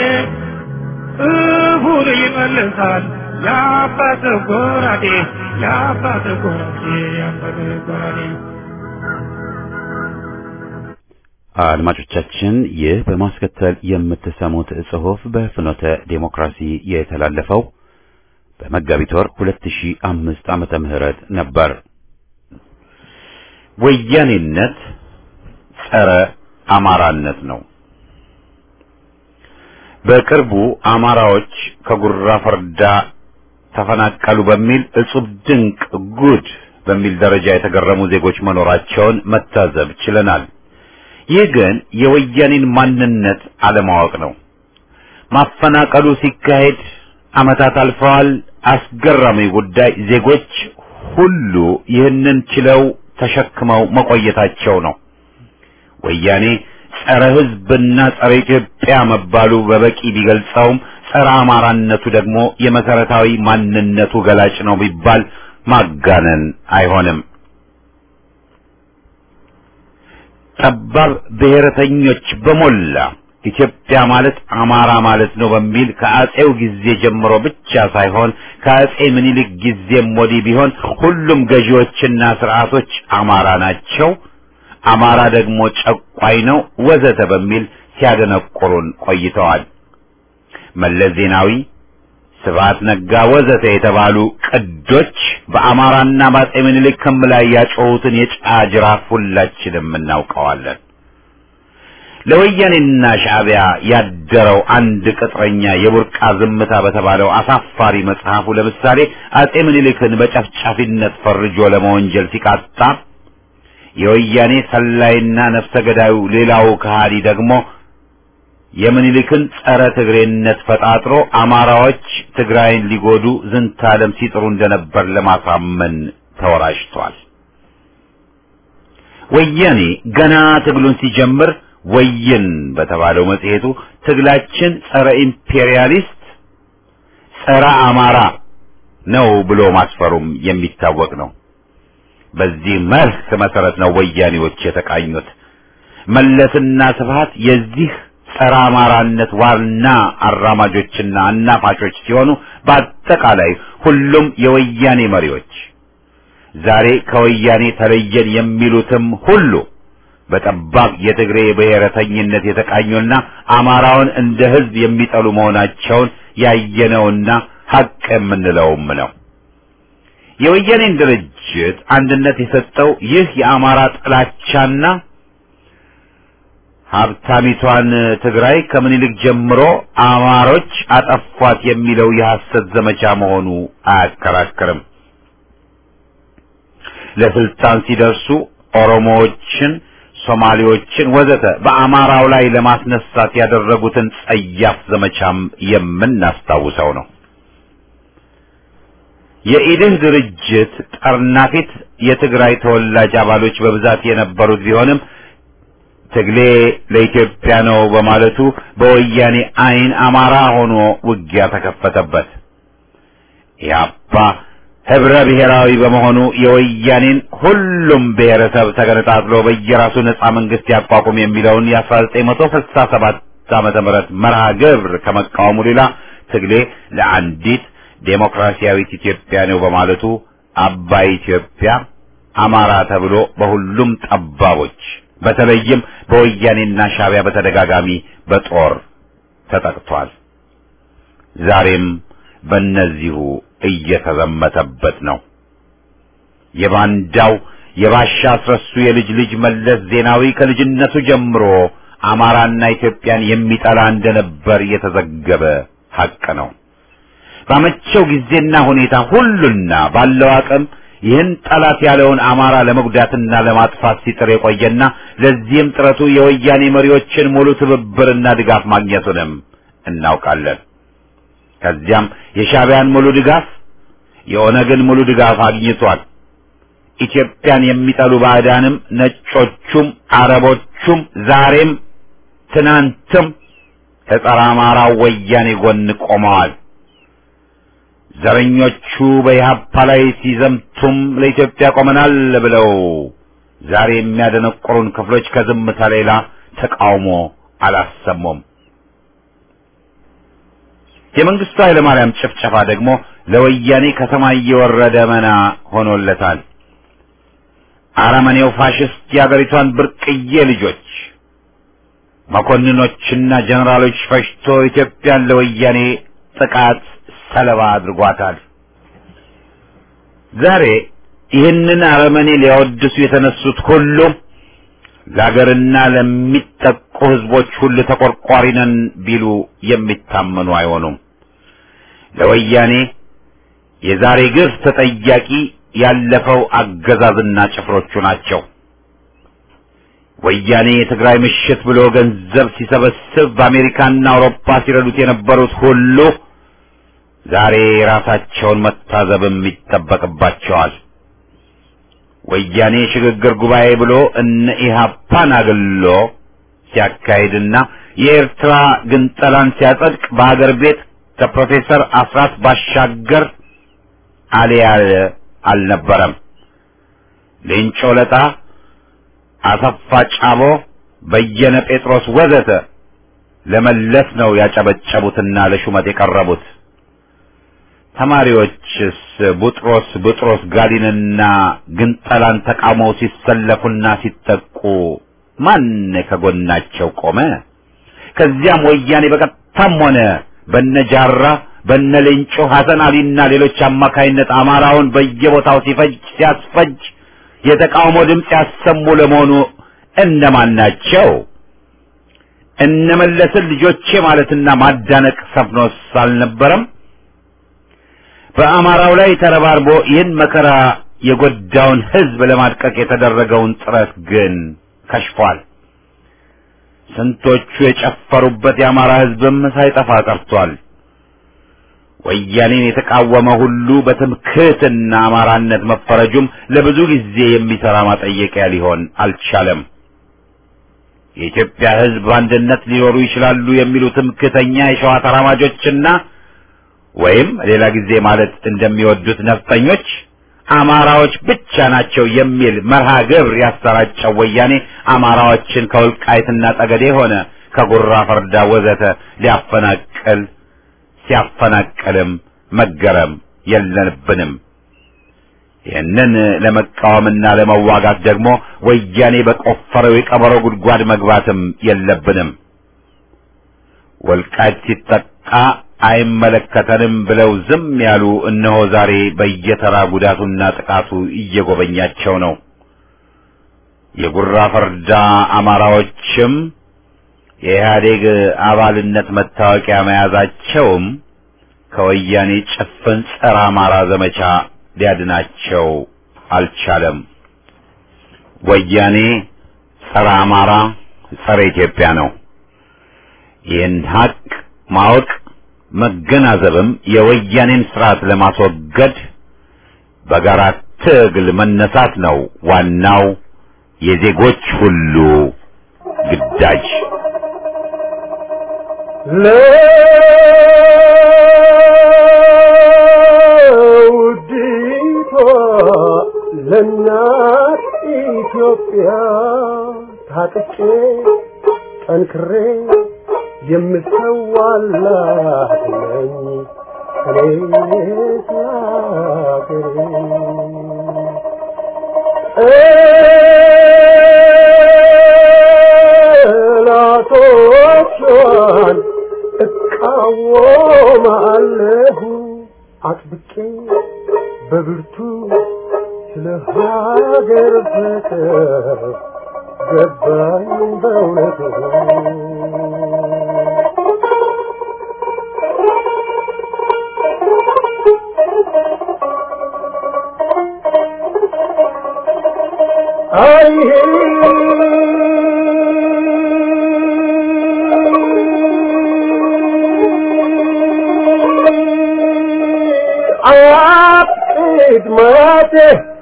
እሁን ይመልሳል የአባት ጎራዴ የአባት ጎራዴ የአባት ጎራዴ አድማጮቻችን ይህ በማስከተል የምትሰሙት ጽሑፍ በፍኖተ ዴሞክራሲ የተላለፈው በመጋቢት ወር 2005 ዓመተ ምህረት ነበር። ወያኔነት ጸረ አማራነት ነው። በቅርቡ አማራዎች ከጉራ ፈርዳ ተፈናቀሉ በሚል እጹብ ድንቅ ጉድ በሚል ደረጃ የተገረሙ ዜጎች መኖራቸውን መታዘብ ችለናል። ይህ ግን የወያኔን ማንነት አለማወቅ ነው። ማፈናቀሉ ሲካሄድ ዓመታት አልፈዋል። አስገራሚ ጉዳይ ዜጎች ሁሉ ይህንን ችለው ተሸክመው መቆየታቸው ነው። ወያኔ ጸረ ሕዝብና ጸረ ኢትዮጵያ መባሉ በበቂ ቢገልጸውም ጸረ አማራነቱ ደግሞ የመሰረታዊ ማንነቱ ገላጭ ነው ቢባል ማጋነን አይሆንም። ጠባብ ብሔረተኞች በሞላ ኢትዮጵያ ማለት አማራ ማለት ነው በሚል ከአጼው ጊዜ ጀምሮ ብቻ ሳይሆን ከአጼ ምኒልክ ጊዜም ወዲህ ቢሆን ሁሉም ገዢዎችና ስርዓቶች አማራ ናቸው፣ አማራ ደግሞ ጨቋይ ነው ወዘተ በሚል ሲያደነቁሩን ቆይተዋል። መለስ ዜናዊ፣ ስብሐት ነጋ ወዘተ የተባሉ ቅዶች በአማራና በአጼ ምኒልክ ክም ላይ ያጮሁትን የጫጅራፍ ሁላችንም እናውቀዋለን። ለወያኔና ሻዕቢያ ያደረው አንድ ቅጥረኛ የቡርቃ ዝምታ በተባለው አሳፋሪ መጽሐፉ ለምሳሌ አጼ ምኒልክን በጨፍጫፊነት ፈርጆ ለመወንጀል ሲቃጣ የወያኔ ሰላይና ነፍሰ ገዳዩ ሌላው ከሃዲ ደግሞ የምኒልክን ጸረ ትግሬነት ፈጣጥሮ አማራዎች ትግራይን ሊጎዱ ዝንታለም ሲጥሩ እንደነበር ለማሳመን ተወራጅቷል። ወያኔ ገና ትግሉን ሲጀምር ወይን በተባለው መጽሔቱ ትግላችን ጸረ ኢምፔሪያሊስት፣ ጸረ አማራ ነው ብሎ ማስፈሩም የሚታወቅ ነው። በዚህ መርህ መሰረት ነው ወያኔዎች የተቃኙት። መለስና ስብሃት የዚህ ጸረ አማራነት ዋና አራማጆችና አናፋሾች ሲሆኑ በአጠቃላይ ሁሉም የወያኔ መሪዎች ዛሬ ከወያኔ ተለየን የሚሉትም ሁሉ በጠባብ የትግሬ ብሔረተኝነት የተቃኙና አማራውን እንደ ሕዝብ የሚጠሉ መሆናቸውን ያየነውና ሀቅ የምንለውም ነው። የወያኔን ድርጅት አንድነት የሰጠው ይህ የአማራ ጥላቻና ሀብታሚቷን ትግራይ ከምኒልክ ጀምሮ አማሮች አጠፏት የሚለው የሐሰት ዘመቻ መሆኑ አያከራክርም። ለስልጣን ሲደርሱ ኦሮሞዎችን፣ ሶማሌዎችን ወዘተ በአማራው ላይ ለማስነሳት ያደረጉትን ጸያፍ ዘመቻም የምናስታውሰው ነው። የኢድህ ድርጅት ጠርናፊት የትግራይ ተወላጅ አባሎች በብዛት የነበሩት ቢሆንም ትግሌ ለኢትዮጵያ ነው በማለቱ በወያኔ ዓይን አማራ ሆኖ ውጊያ ተከፈተበት። ኢህአፓ ህብረ ብሔራዊ በመሆኑ የወያኔን ሁሉም ብሔረሰብ ተገነጣጥሎ በየራሱ ነጻ መንግስት ያቋቁም የሚለውን የ1967 ዓመተ ምህረት መርሃ ግብር ከመቃወሙ ሌላ ትግሌ ለአንዲት ዴሞክራሲያዊት ኢትዮጵያ ነው በማለቱ አባይ ኢትዮጵያ አማራ ተብሎ በሁሉም ጠባቦች በተለይም በወያኔና ሻዕቢያ በተደጋጋሚ በጦር ተጠቅቷል። ዛሬም በእነዚሁ እየተዘመተበት ነው። የባንዳው የባሻ አስረሱ የልጅ ልጅ መለስ ዜናዊ ከልጅነቱ ጀምሮ አማራና ኢትዮጵያን የሚጠላ እንደነበር የተዘገበ ሐቅ ነው። ባመቸው ጊዜና ሁኔታ ሁሉና ባለው አቅም ይህን ጠላት ያለውን አማራ ለመጉዳትና ለማጥፋት ሲጥር የቆየና ለዚህም ጥረቱ የወያኔ መሪዎችን ሙሉ ትብብርና ድጋፍ ማግኘቱንም እናውቃለን። ከዚያም የሻዕቢያን ሙሉ ድጋፍ፣ የኦነግን ሙሉ ድጋፍ አግኝቷል። ኢትዮጵያን የሚጠሉ ባዕዳንም ነጮቹም አረቦቹም ዛሬም ትናንትም ከጸረ አማራው ወያኔ ጎን ቆመዋል። ዘረኞቹ በኢህአፓ ላይ ሲዘምቱም ለኢትዮጵያ ቆመናል ብለው ዛሬ የሚያደነቁሩን ክፍሎች ከዝምታ ሌላ ተቃውሞ አላሰሙም። የመንግስቱ ኃይለማርያም ጭፍጨፋ ደግሞ ለወያኔ ከሰማይ የወረደ መና ሆኖለታል። አረመኔው ፋሽስት የአገሪቷን ብርቅዬ ልጆች መኮንኖችና ጀነራሎች ፈጅቶ ኢትዮጵያን ለወያኔ ጥቃት ሰለባ አድርጓታል። ዛሬ ይህንን አረመኔ ሊያወድሱ የተነሱት ሁሉ ለአገርና ለሚጠቁ ህዝቦች ሁሉ ተቆርቋሪ ነን ቢሉ የሚታመኑ አይሆኑም። ለወያኔ የዛሬ ግፍ ተጠያቂ ያለፈው አገዛዝና ጭፍሮቹ ናቸው። ወያኔ የትግራይ ምሽት ብሎ ገንዘብ ሲሰበስብ በአሜሪካና አውሮፓ ሲረዱት የነበሩት ሁሉ ዛሬ ራሳቸውን መታዘብም ይጠበቅባቸዋል። ወያኔ ሽግግር ጉባኤ ብሎ እነ ኢህአፓን አግሎ ሲያካሂድና የኤርትራ ግንጠላን ሲያጸድቅ በሀገር ቤት ከፕሮፌሰር አስራት ባሻገር አልያለ አልነበረም። ሌንጮ ለጣ፣ አሰፋ ጫቦ፣ በየነ ጴጥሮስ ወዘተ ለመለስ ነው ያጨበጨቡትና ለሹመት የቀረቡት። ተማሪዎችስ ቡጥሮስ ቡጥሮስ ጋሊንና ግንጠላን ተቃውመው ሲሰለፉና ሲጠቁ ማን ከጎናቸው ቆመ? ከዚያም ወያኔ በቀጥታም ሆነ በነጃራ በነሌንጮ ሐሰን አሊና ሌሎች አማካይነት አማራውን በየቦታው ሲፈጅ ሲያስፈጅ የተቃውሞ ድምፅ ያሰሙ ለመሆኑ እነማን ናቸው? እነመለስን ልጆቼ ማለትና ማዳነቅ ሰፍኖስ አልነበረም? በአማራው ላይ ተረባርቦ ይህን መከራ የጎዳውን ሕዝብ ለማድቀቅ የተደረገውን ጥረት ግን ከሽፏል። ስንቶቹ የጨፈሩበት የአማራ ሕዝብም ሳይጠፋ ቀርቷል። ወያኔን የተቃወመ ሁሉ በትምክህትና አማራነት መፈረጁም ለብዙ ጊዜ የሚሰራ ማጠየቂያ ሊሆን አልቻለም። የኢትዮጵያ ሕዝብ በአንድነት ሊኖሩ ይችላሉ የሚሉ ትምክህተኛ የሸዋ ተራማጆችና ወይም ሌላ ጊዜ ማለት እንደሚወዱት ነፍጠኞች አማራዎች ብቻ ናቸው የሚል መርሃ ግብር ያሰራጨው ወያኔ አማራዎችን ከወልቃይትና ጠገዴ ሆነ ከጉራ ፈርዳ ወዘተ ሊያፈናቅል ሲያፈናቅልም መገረም የለብንም። ይህንን ለመቃወምና ለመዋጋት ደግሞ ወያኔ በቆፈረው የቀበሮ ጉድጓድ መግባትም የለብንም። ወልቃይት ሲጠቃ አይመለከተንም ብለው ዝም ያሉ እነሆ ዛሬ በየተራ ጉዳቱና ጥቃቱ እየጎበኛቸው ነው። የጉራ ፈርዳ አማራዎችም የኢህአዴግ አባልነት መታወቂያ መያዛቸውም ከወያኔ ጭፍን ጸረ አማራ ዘመቻ ሊያድናቸው አልቻለም። ወያኔ ጸረ አማራ፣ ጸረ ኢትዮጵያ ነው። ይህን ሀቅ ማወቅ መገናዘብም የወያኔን ስርዓት ለማስወገድ በጋራ ትግል መነሳት ነው ዋናው የዜጎች ሁሉ ግዳጅ። ለውዲቷ ለእናት ኢትዮጵያ ታጥቄ ጠንክሬ የምሰዋላት ነኝ እኔስ ለአገሬ ጠላቶቿን እቃወማለሁ አጥብቄ በብርቱ ስለ ሀገር ፍቅር ገባኝ በእውነቱ አይ አያቅድ ማቴ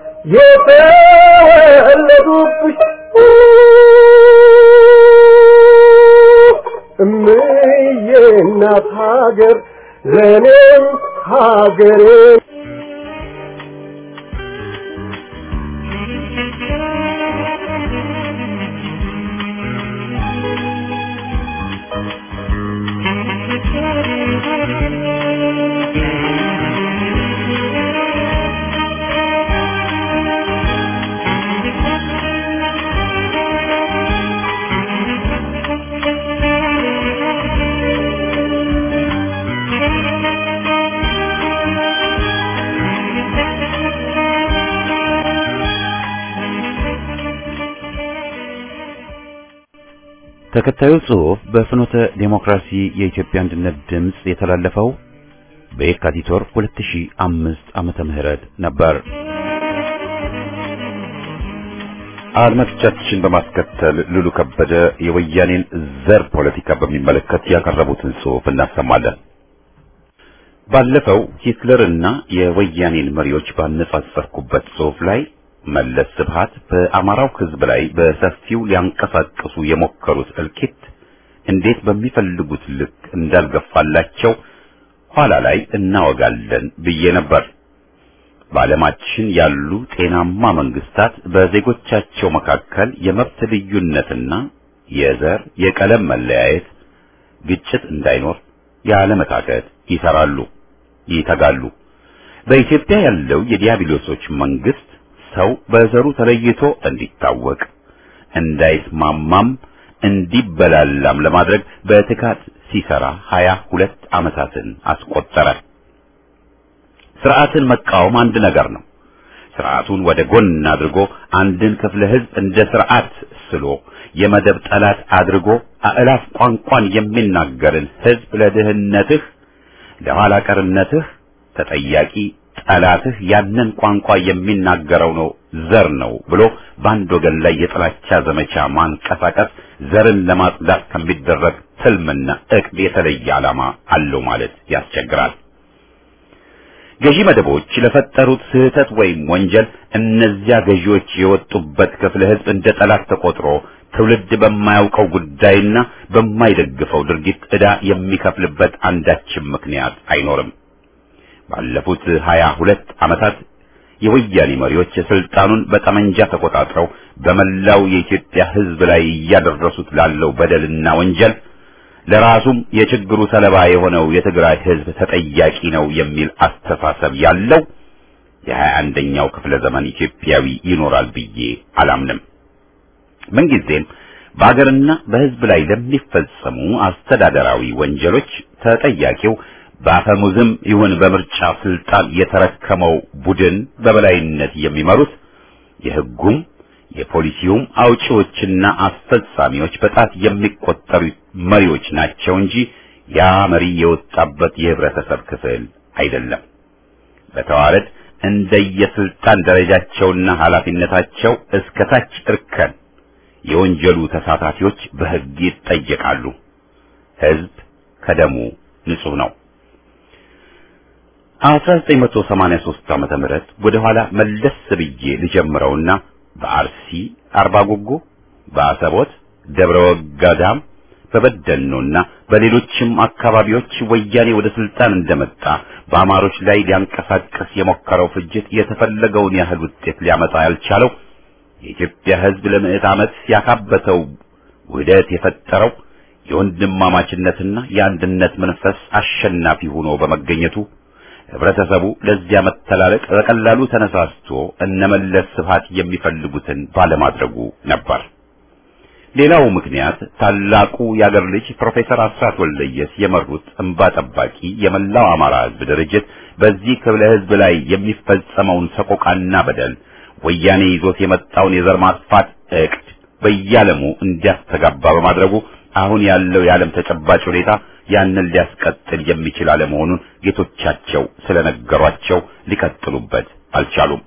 የተወለዱብሽ እምዬ እናት ሀገር ለእኔም ሀገሬ ተከታዩ ጽሑፍ በፍኖተ ዴሞክራሲ የኢትዮጵያ አንድነት ድምፅ የተላለፈው በየካቲት ወር 2005 ዓመተ ምህረት ነበር። አድማጮቻችን በማስከተል ሉሉ ከበደ የወያኔን ዘር ፖለቲካ በሚመለከት ያቀረቡትን ጽሑፍ እናሰማለን። ባለፈው ሂትለርና የወያኔን መሪዎች ባነጻጸርኩበት ጽሑፍ ላይ መለስ ስብሃት በአማራው ሕዝብ ላይ በሰፊው ሊያንቀሳቅሱ የሞከሩት እልቂት እንዴት በሚፈልጉት ልክ እንዳልገፋላቸው ኋላ ላይ እናወጋለን ብዬ ነበር። በዓለማችን ያሉ ጤናማ መንግስታት በዜጎቻቸው መካከል የመብት ልዩነትና የዘር የቀለም መለያየት፣ ግጭት እንዳይኖር ያለመታከት ይሰራሉ፣ ይተጋሉ። በኢትዮጵያ ያለው የዲያብሎሶች መንግስት ሰው በዘሩ ተለይቶ እንዲታወቅ እንዳይስማማም እንዲበላላም ለማድረግ በትጋት ሲሰራ ሀያ ሁለት ዓመታትን አስቆጠረ። ስርዓትን መቃወም አንድ ነገር ነው። ስርዓቱን ወደ ጎን አድርጎ አንድን ክፍለ ህዝብ እንደ ስርዓት ስሎ የመደብ ጠላት አድርጎ አእላፍ ቋንቋን የሚናገርን ህዝብ ለድህነትህ፣ ለኋላ ቀርነትህ ተጠያቂ ጠላትህ ያንን ቋንቋ የሚናገረው ነው ዘር ነው ብሎ በአንድ ወገን ላይ የጥላቻ ዘመቻ ማንቀሳቀስ ዘርን ለማጽዳት ከሚደረግ ትልምና እቅድ የተለየ ዓላማ አለው ማለት ያስቸግራል። ገዢ መደቦች ለፈጠሩት ስህተት ወይም ወንጀል እነዚያ ገዢዎች የወጡበት ክፍለ ሕዝብ እንደ ጠላት ተቆጥሮ ትውልድ በማያውቀው ጉዳይና በማይደግፈው ድርጊት ዕዳ የሚከፍልበት አንዳችም ምክንያት አይኖርም። ባለፉት ሀያ ሁለት ዓመታት የወያኔ መሪዎች ስልጣኑን በጠመንጃ ተቆጣጥረው በመላው የኢትዮጵያ ሕዝብ ላይ እያደረሱት ላለው በደልና ወንጀል ለራሱም የችግሩ ሰለባ የሆነው የትግራይ ሕዝብ ተጠያቂ ነው የሚል አስተሳሰብ ያለው የሀያ አንደኛው ክፍለ ዘመን ኢትዮጵያዊ ይኖራል ብዬ አላምንም። ምንጊዜም በአገርና በሕዝብ ላይ ለሚፈጸሙ አስተዳደራዊ ወንጀሎች ተጠያቂው በአፈሙዝም ይሁን በምርጫ ስልጣን የተረከመው ቡድን በበላይነት የሚመሩት የሕጉም የፖሊሲውም አውጪዎችና አስፈጻሚዎች በጣት የሚቆጠሩ መሪዎች ናቸው እንጂ ያ መሪ የወጣበት የህብረተሰብ ክፍል አይደለም። በተዋረድ እንደየስልጣን ደረጃቸውና ኃላፊነታቸው እስከ ታች እርከን የወንጀሉ ተሳታፊዎች በሕግ ይጠየቃሉ። ሕዝብ ከደሙ ንጹሕ ነው። 1983 ዓመተ ምህረት ወደ ኋላ መለስ ብዬ ልጀምረውና በአርሲ አርባ ጉጉ፣ በአሰቦት ደብረ ወጋዳም፣ በበደኖና በሌሎችም አካባቢዎች ወያኔ ወደ ስልጣን እንደመጣ በአማሮች ላይ ሊያንቀሳቀስ የሞከረው ፍጅት የተፈለገውን ያህል ውጤት ሊያመጣ ያልቻለው የኢትዮጵያ ሕዝብ ለምዕት ዓመት ያካበተው ውህደት የፈጠረው የወንድማማችነትና የአንድነት መንፈስ አሸናፊ ሆኖ በመገኘቱ ህብረተሰቡ ለዚያ መተላለቅ በቀላሉ ተነሳስቶ እነመለስ ስብሃት የሚፈልጉትን ባለማድረጉ ነበር። ሌላው ምክንያት ታላቁ የአገር ልጅ ፕሮፌሰር አስራት ወልደየስ የመሩት እንባ ጠባቂ የመላው አማራ ህዝብ ድርጅት በዚህ ክፍለ ህዝብ ላይ የሚፈጸመውን ሰቆቃና በደል ወያኔ ይዞት የመጣውን የዘር ማጥፋት እቅድ በየዓለሙ እንዲያስተጋባ በማድረጉ አሁን ያለው የዓለም ተጨባጭ ሁኔታ ያንን ሊያስቀጥል የሚችል አለመሆኑን ጌቶቻቸው ስለነገሯቸው ሊቀጥሉበት አልቻሉም።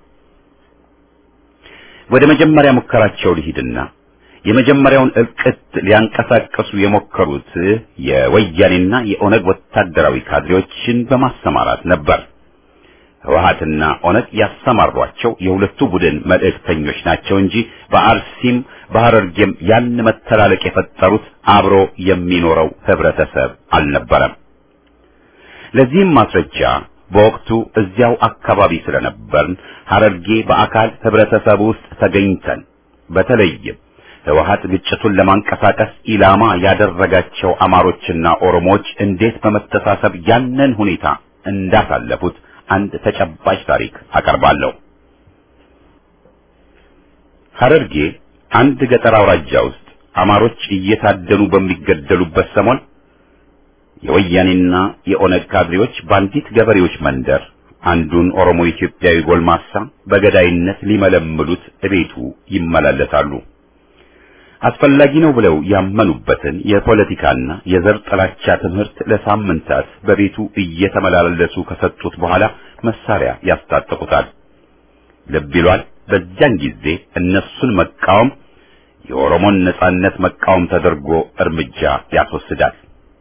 ወደ መጀመሪያ ሙከራቸው ሊሂድና የመጀመሪያውን እልቅት ሊያንቀሳቀሱ የሞከሩት የወያኔና የኦነግ ወታደራዊ ካድሬዎችን በማሰማራት ነበር። ህወሓትና ኦነግ ያሰማሯቸው የሁለቱ ቡድን መልእክተኞች ናቸው እንጂ በአርሲም በሐረርጌም ያን መተላለቅ የፈጠሩት አብሮ የሚኖረው ህብረተሰብ አልነበረም። ለዚህም ማስረጃ በወቅቱ እዚያው አካባቢ ስለነበርን ሐረርጌ በአካል ህብረተሰብ ውስጥ ተገኝተን በተለይም ህወሓት ግጭቱን ለማንቀሳቀስ ኢላማ ያደረጋቸው አማሮችና ኦሮሞዎች እንዴት በመተሳሰብ ያንን ሁኔታ እንዳሳለፉት አንድ ተጨባጭ ታሪክ አቀርባለሁ። ሐረርጌ አንድ ገጠር አውራጃ ውስጥ አማሮች እየታደኑ በሚገደሉበት ሰሞን የወያኔና የኦነግ ካድሬዎች በአንዲት ገበሬዎች መንደር አንዱን ኦሮሞ ኢትዮጵያዊ ጎልማሳ በገዳይነት ሊመለምሉት እቤቱ ይመላለሳሉ። አስፈላጊ ነው ብለው ያመኑበትን የፖለቲካና የዘር ጥላቻ ትምህርት ለሳምንታት በቤቱ እየተመላለሱ ከሰጡት በኋላ መሳሪያ ያስታጥቁታል። ልብ ይሏል። በዚያን ጊዜ እነሱን መቃወም የኦሮሞን ነጻነት መቃወም ተደርጎ እርምጃ ያስወስዳል።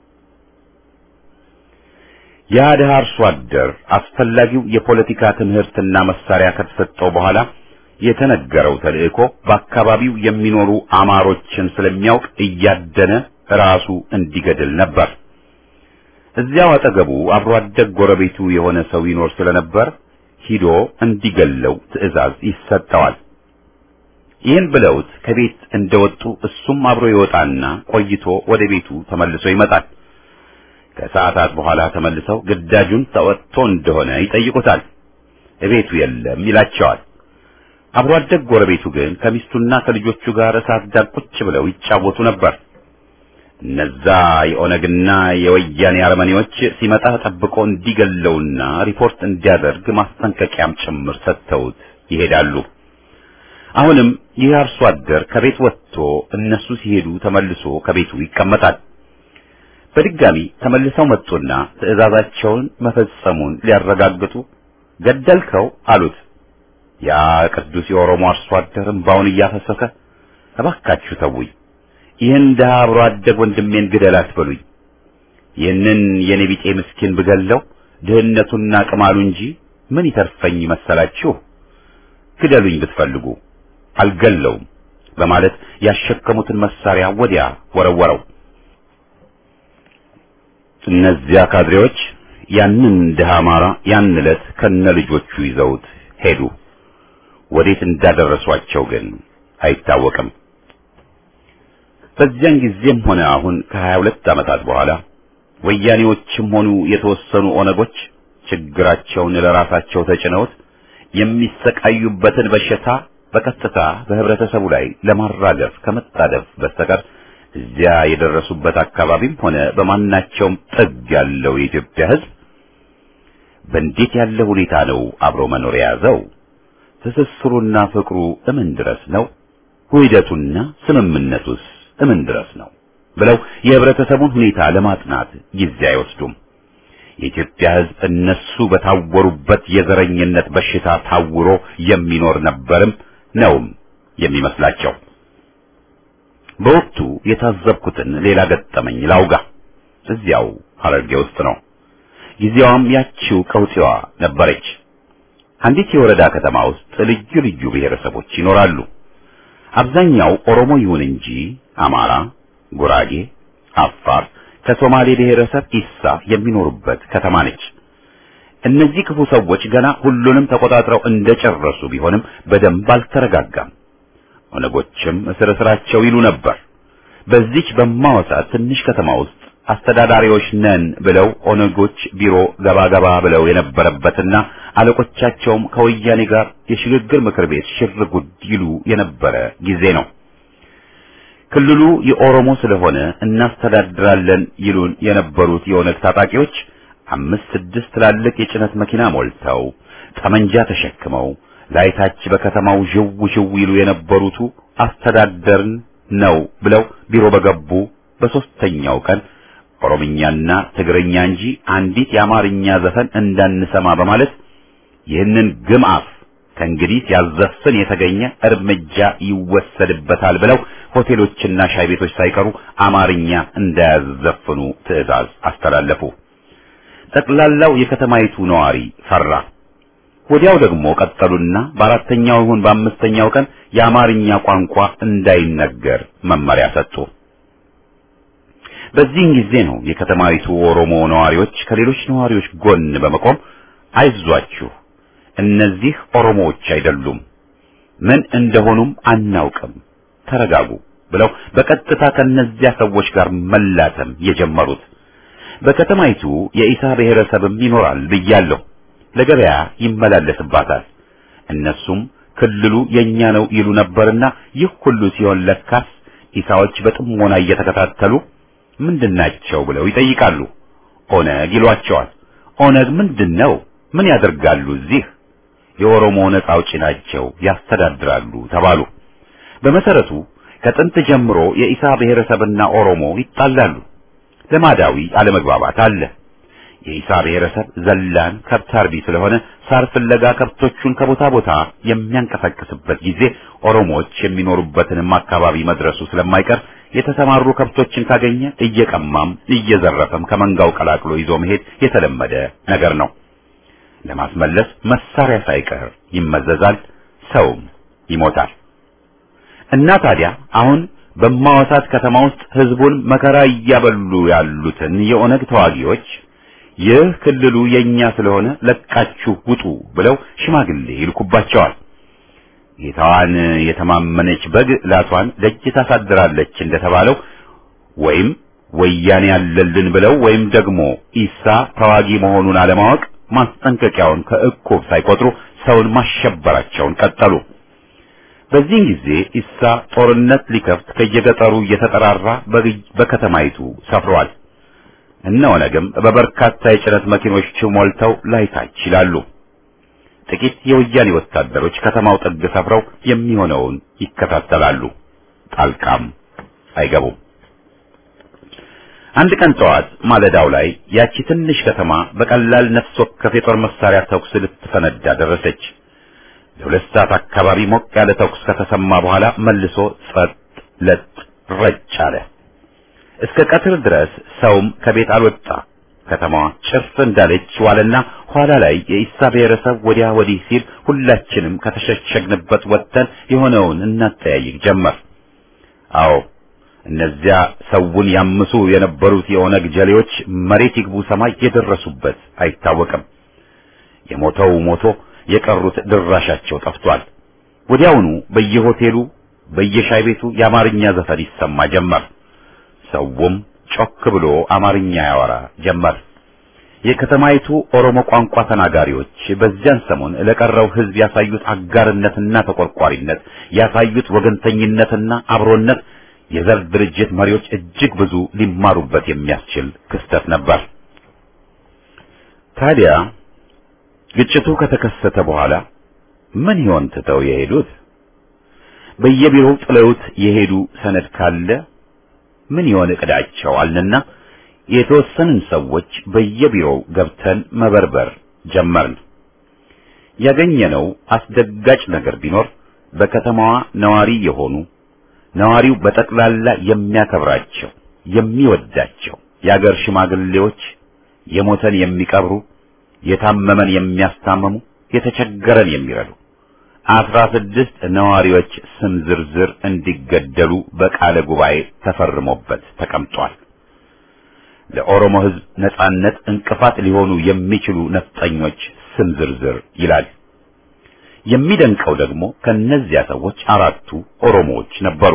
ያ ድሃ አርሶ አደር አስፈላጊው የፖለቲካ ትምህርትና መሳሪያ ከተሰጠው በኋላ የተነገረው ተልእኮ በአካባቢው የሚኖሩ አማሮችን ስለሚያውቅ እያደነ ራሱ እንዲገድል ነበር። እዚያው አጠገቡ አብሮ አደግ ጎረቤቱ የሆነ ሰው ይኖር ስለነበር ሂዶ እንዲገለው ትዕዛዝ ይሰጠዋል። ይህን ብለውት ከቤት እንደወጡ እሱም አብሮ ይወጣና ቆይቶ ወደ ቤቱ ተመልሶ ይመጣል። ከሰዓታት በኋላ ተመልሰው ግዳጁን ተወጥቶ እንደሆነ ይጠይቁታል። እቤቱ የለም ይላቸዋል። አብሮ አደግ ጎረቤቱ ግን ከሚስቱና ከልጆቹ ጋር እሳት ዳር ቁጭ ብለው ይጫወቱ ነበር። እነዛ የኦነግና የወያኔ አረመኔዎች ሲመጣ ጠብቆ እንዲገለውና ሪፖርት እንዲያደርግ ማስጠንቀቂያም ጭምር ሰጥተውት ይሄዳሉ። አሁንም ይህ አርሶ አደር ከቤት ወጥቶ እነሱ ሲሄዱ ተመልሶ ከቤቱ ይቀመጣል። በድጋሚ ተመልሰው መጡና ትዕዛዛቸውን መፈጸሙን ሊያረጋግጡ ገደልከው አሉት። ያ ቅዱስ የኦሮሞ አርሶ አደር እምባውን እያፈሰሰ እባካችሁ ተውኝ፣ ይህን ድሀ አብሮ አደግ ወንድሜን ግደል አትበሉኝ። ይህንን የኔ ቢጤ ምስኪን ብገለው ድህነቱና ቅማሉ እንጂ ምን ይተርፈኝ መሰላችሁ? ግደሉኝ ብትፈልጉ አልገለውም በማለት ያሸከሙትን መሳሪያ ወዲያ ወረወረው። እነዚያ ካድሬዎች ያንን ድሃ አማራ ያን ዕለት ከነ ልጆቹ ይዘውት ሄዱ። ወዴት እንዳደረሷቸው ግን አይታወቅም። በዚያን ጊዜም ሆነ አሁን ከሀያ ሁለት ዓመታት በኋላ ወያኔዎችም ሆኑ የተወሰኑ ኦነጎች ችግራቸውን ለራሳቸው ተጭነውት የሚሰቃዩበትን በሽታ በቀጥታ በህብረተሰቡ ላይ ለማራገፍ ከመጣደፍ በስተቀር እዚያ የደረሱበት አካባቢም ሆነ በማናቸውም ጥግ ያለው የኢትዮጵያ ሕዝብ በእንዴት ያለ ሁኔታ ነው አብሮ መኖር የያዘው? ትስስሩና ፍቅሩ እምን ድረስ ነው? ውህደቱና ስምምነቱስ እምን ድረስ ነው? ብለው የህብረተሰቡን ሁኔታ ለማጥናት ጊዜ አይወስዱም። የኢትዮጵያ ሕዝብ እነሱ በታወሩበት የዘረኝነት በሽታ ታውሮ የሚኖር ነበርም ነውም የሚመስላቸው። በወቅቱ የታዘብኩትን ሌላ ገጠመኝ ላውጋ። እዚያው ሐረርጌ ውስጥ ነው። ጊዜዋም ያቺው ቀውጢዋ ነበረች። አንዲት የወረዳ ከተማ ውስጥ ልዩ ልዩ ብሔረሰቦች ይኖራሉ። አብዛኛው ኦሮሞ ይሁን እንጂ አማራ፣ ጉራጌ፣ አፋር ከሶማሌ ብሔረሰብ ኢሳ የሚኖሩበት ከተማ ነች። እነዚህ ክፉ ሰዎች ገና ሁሉንም ተቆጣጥረው እንደጨረሱ ቢሆንም በደንብ አልተረጋጋም። ኦነጎችም እስር እስራቸው ይሉ ነበር። በዚች በማወሳት ትንሽ ከተማ ውስጥ አስተዳዳሪዎች ነን ብለው ኦነጎች ቢሮ ገባ ገባ ብለው የነበረበትና አለቆቻቸውም ከወያኔ ጋር የሽግግር ምክር ቤት ሽር ጉድ ይሉ የነበረ ጊዜ ነው። ክልሉ የኦሮሞ ስለሆነ እናስተዳድራለን ይሉን የነበሩት የኦነግ ታጣቂዎች አምስት ስድስት ትላልቅ የጭነት መኪና ሞልተው ጠመንጃ ተሸክመው ላይታች በከተማው ዥው ዥው ይሉ የነበሩቱ አስተዳደርን ነው ብለው ቢሮ በገቡ በሶስተኛው ቀን ኦሮምኛና ትግርኛ እንጂ አንዲት የአማርኛ ዘፈን እንዳንሰማ በማለት ይህንን ግምአፍ ከእንግዲህ ሲያዘፍን የተገኘ እርምጃ ይወሰድበታል ብለው ሆቴሎችና ሻይ ቤቶች ሳይቀሩ አማርኛ እንዳያዘፍኑ ትዕዛዝ አስተላለፉ። ጠቅላላው የከተማይቱ ነዋሪ ፈራ። ወዲያው ደግሞ ቀጠሉና በአራተኛው ይሁን በአምስተኛው ቀን የአማርኛ ቋንቋ እንዳይነገር መመሪያ ሰጡ። በዚህን ጊዜ ነው የከተማይቱ ኦሮሞ ነዋሪዎች ከሌሎች ነዋሪዎች ጎን በመቆም አይዟችሁ፣ እነዚህ ኦሮሞዎች አይደሉም፣ ምን እንደሆኑም አናውቅም፣ ተረጋጉ ብለው በቀጥታ ከነዚያ ሰዎች ጋር መላተም የጀመሩት። በከተማይቱ የኢሳ ብሔረሰብም ይኖራል ብያለሁ። ለገበያ ይመላለስባታል። እነሱም ክልሉ የኛ ነው ይሉ ነበርና ይህ ሁሉ ሲሆን ለካስ ኢሳዎች በጥሞና እየተከታተሉ ምንድናቸው ብለው ይጠይቃሉ። ኦነግ ይሏቸዋል። ኦነግ ምንድን ነው? ምን ያደርጋሉ እዚህ? የኦሮሞ ነጻ አውጪ ናቸው፣ ያስተዳድራሉ ተባሉ። በመሰረቱ ከጥንት ጀምሮ የኢሳ ብሔረሰብና ኦሮሞ ይጣላሉ። ልማዳዊ አለመግባባት አለ። የኢሳ ብሔረሰብ ዘላን ከብት አርቢ ስለሆነ ሳር ፍለጋ ከብቶቹን ከቦታ ቦታ የሚያንቀሳቅስበት ጊዜ ኦሮሞዎች የሚኖሩበትንም አካባቢ መድረሱ ስለማይቀር የተሰማሩ ከብቶችን ካገኘ እየቀማም እየዘረፈም ከመንጋው ቀላቅሎ ይዞ መሄድ የተለመደ ነገር ነው። ለማስመለስ መሳሪያ ሳይቀር ይመዘዛል፣ ሰውም ይሞታል። እና ታዲያ አሁን በማወሳት ከተማ ውስጥ ህዝቡን መከራ እያበሉ ያሉትን የኦነግ ተዋጊዎች ይህ ክልሉ የኛ ስለሆነ ለቃችሁ ውጡ ብለው ሽማግሌ ይልኩባቸዋል። ጌታዋን የተማመነች በግ ላቷን ደጅ ታሳድራለች እንደተባለው ወይም ወያኔ ያለልን ብለው ወይም ደግሞ ኢሳ ተዋጊ መሆኑን አለማወቅ ማስጠንቀቂያውን ከእቁብ ሳይቆጥሩ ሰውን ማሸበራቸውን ቀጠሉ። በዚህን ጊዜ ኢሳ ጦርነት ሊከፍት ከየገጠሩ እየተጠራራ በከተማይቱ ሰፍሯል። እነ ኦነግም በበርካታ የጭነት መኪኖች ሞልተው ላይታች ይላሉ። ጥቂት የወያኔ ወታደሮች ከተማው ጥግ ሰፍረው የሚሆነውን ይከታተላሉ። ጣልቃም አይገቡም። አንድ ቀን ጠዋት ማለዳው ላይ ያቺ ትንሽ ከተማ በቀላል ነፍስ ወከፍ የጦር መሳሪያ ተኩስ ልትፈነዳ ደረሰች። ለሁለት ሰዓት አካባቢ ሞቅ ያለ ተኩስ ከተሰማ በኋላ መልሶ ጸጥ ለጥ ረጭ አለ። እስከ ቀትር ድረስ ሰውም ከቤት አልወጣ። ከተማዋ ጭፍ እንዳለች ዋለና ኋላ ላይ የኢሳ ብሔረሰብ ወዲያ ወዲህ ሲል ሁላችንም ከተሸሸግንበት ወጥተን የሆነውን እናጠያይቅ ጀመር። አዎ እነዚያ ሰውን ያምሱ የነበሩት የኦነግ ጀሌዎች መሬት ይግቡ ሰማይ የደረሱበት አይታወቅም። የሞተው ሞቶ የቀሩት ድራሻቸው ጠፍቷል። ወዲያውኑ በየሆቴሉ በየሻይ ቤቱ የአማርኛ ዘፈን ይሰማ ጀመር። ሰውም ጮክ ብሎ አማርኛ ያወራ ጀመር። የከተማይቱ ኦሮሞ ቋንቋ ተናጋሪዎች በዚያን ሰሞን ለቀረው ሕዝብ ያሳዩት አጋርነትና ተቆርቋሪነት ያሳዩት ወገንተኝነትና አብሮነት የዘር ድርጅት መሪዎች እጅግ ብዙ ሊማሩበት የሚያስችል ክስተት ነበር። ታዲያ ግጭቱ ከተከሰተ በኋላ ምን ይሆን ትተው የሄዱት? በየቢሮው ጥለውት የሄዱ ሰነድ ካለ ምን ይሆን እቅዳቸው አልንና የተወሰንን ሰዎች በየቢሮው ገብተን መበርበር ጀመርን። ያገኘነው አስደጋጭ ነገር ቢኖር በከተማዋ ነዋሪ የሆኑ ነዋሪው በጠቅላላ የሚያከብራቸው የሚወዳቸው የአገር ሽማግሌዎች የሞተን የሚቀብሩ የታመመን የሚያስታምሙ የተቸገረን የሚረዱ አስራ ስድስት ነዋሪዎች ስም ዝርዝር እንዲገደሉ በቃለ ጉባኤ ተፈርሞበት ተቀምጧል። ለኦሮሞ ሕዝብ ነጻነት እንቅፋት ሊሆኑ የሚችሉ ነፍጠኞች ስም ዝርዝር ይላል። የሚደንቀው ደግሞ ከነዚያ ሰዎች አራቱ ኦሮሞዎች ነበሩ።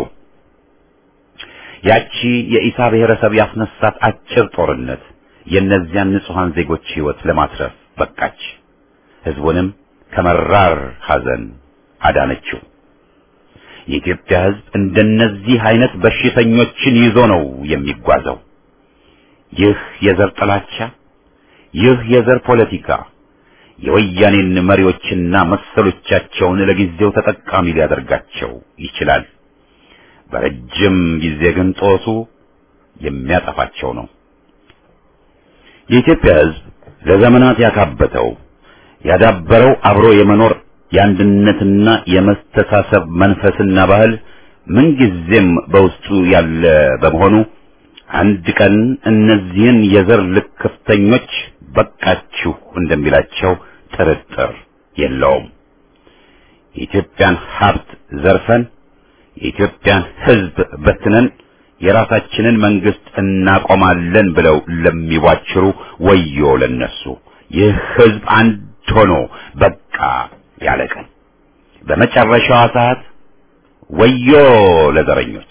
ያቺ የኢሳ ብሔረሰብ ያስነሳት አጭር ጦርነት የእነዚያን ንጹሐን ዜጎች ሕይወት ለማትረፍ በቃች። ሕዝቡንም ከመራር ሐዘን አዳነችው። የኢትዮጵያ ሕዝብ እንደነዚህ አይነት በሽተኞችን ይዞ ነው የሚጓዘው። ይህ የዘር ጥላቻ፣ ይህ የዘር ፖለቲካ የወያኔን መሪዎችና መሰሎቻቸውን ለጊዜው ተጠቃሚ ሊያደርጋቸው ይችላል። በረጅም ጊዜ ግን ጦሱ የሚያጠፋቸው ነው። የኢትዮጵያ ሕዝብ ለዘመናት ያካበተው ያዳበረው አብሮ የመኖር የአንድነትና የመስተሳሰብ መንፈስና ባህል ምንጊዜም በውስጡ ያለ በመሆኑ አንድ ቀን እነዚህን የዘር ልክፍተኞች በቃችሁ እንደሚላቸው ጥርጥር የለውም። የኢትዮጵያን ሀብት ዘርፈን የኢትዮጵያን ሕዝብ በትነን የራሳችንን መንግስት እናቆማለን ብለው ለሚዋችሩ ወዮ ለነሱ። ይህ ሕዝብ አንድ ሆኖ በቃ ያለ ቀን በመጨረሻዋ ሰዓት ወዮ ለዘረኞች።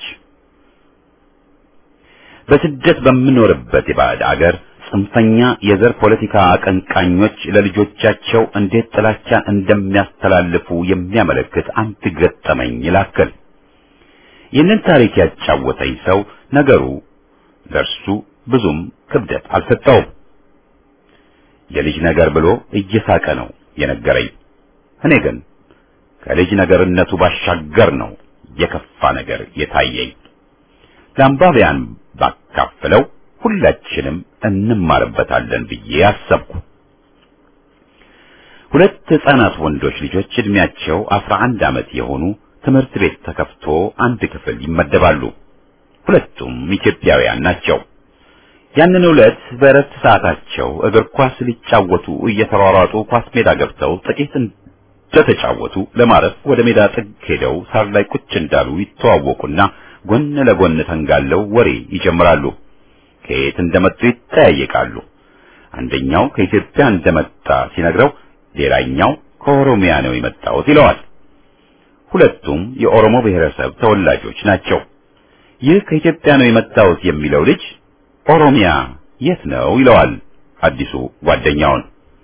በስደት በምኖርበት የባዕድ አገር ጽንፈኛ የዘር ፖለቲካ አቀንቃኞች ለልጆቻቸው እንዴት ጥላቻን እንደሚያስተላልፉ የሚያመለክት አንድ ገጠመኝ ላክል። ይህንን ታሪክ ያጫወተኝ ሰው ነገሩ ለእርሱ ብዙም ክብደት አልሰጠውም። የልጅ ነገር ብሎ እየሳቀ ነው የነገረኝ። እኔ ግን ከልጅ ነገርነቱ ባሻገር ነው የከፋ ነገር የታየኝ። ለአንባቢያን ባካፍለው ሁላችንም እንማርበታለን ብዬ አሰብኩ። ሁለት ሕፃናት ወንዶች ልጆች እድሜያቸው አስራ አንድ ዓመት የሆኑ ትምህርት ቤት ተከፍቶ አንድ ክፍል ይመደባሉ። ሁለቱም ኢትዮጵያውያን ናቸው። ያንን ዕለት በእረፍት ሰዓታቸው እግር ኳስ ሊጫወቱ እየተሯሯጡ ኳስ ሜዳ ገብተው ጥቂት እንደተጫወቱ ለማረፍ ወደ ሜዳ ጥግ ሄደው ሳር ላይ ቁጭ እንዳሉ ይተዋወቁና ጎን ለጎን ተንጋለው ወሬ ይጀምራሉ። ከየት እንደመጡ ይጠያየቃሉ። አንደኛው ከኢትዮጵያ እንደመጣ ሲነግረው፣ ሌላኛው ከኦሮሚያ ነው የመጣሁት ይለዋል። ሁለቱም የኦሮሞ ብሔረሰብ ተወላጆች ናቸው። ይህ ከኢትዮጵያ ነው የመጣሁት የሚለው ልጅ ኦሮሚያ የት ነው ይለዋል አዲሱ ጓደኛውን።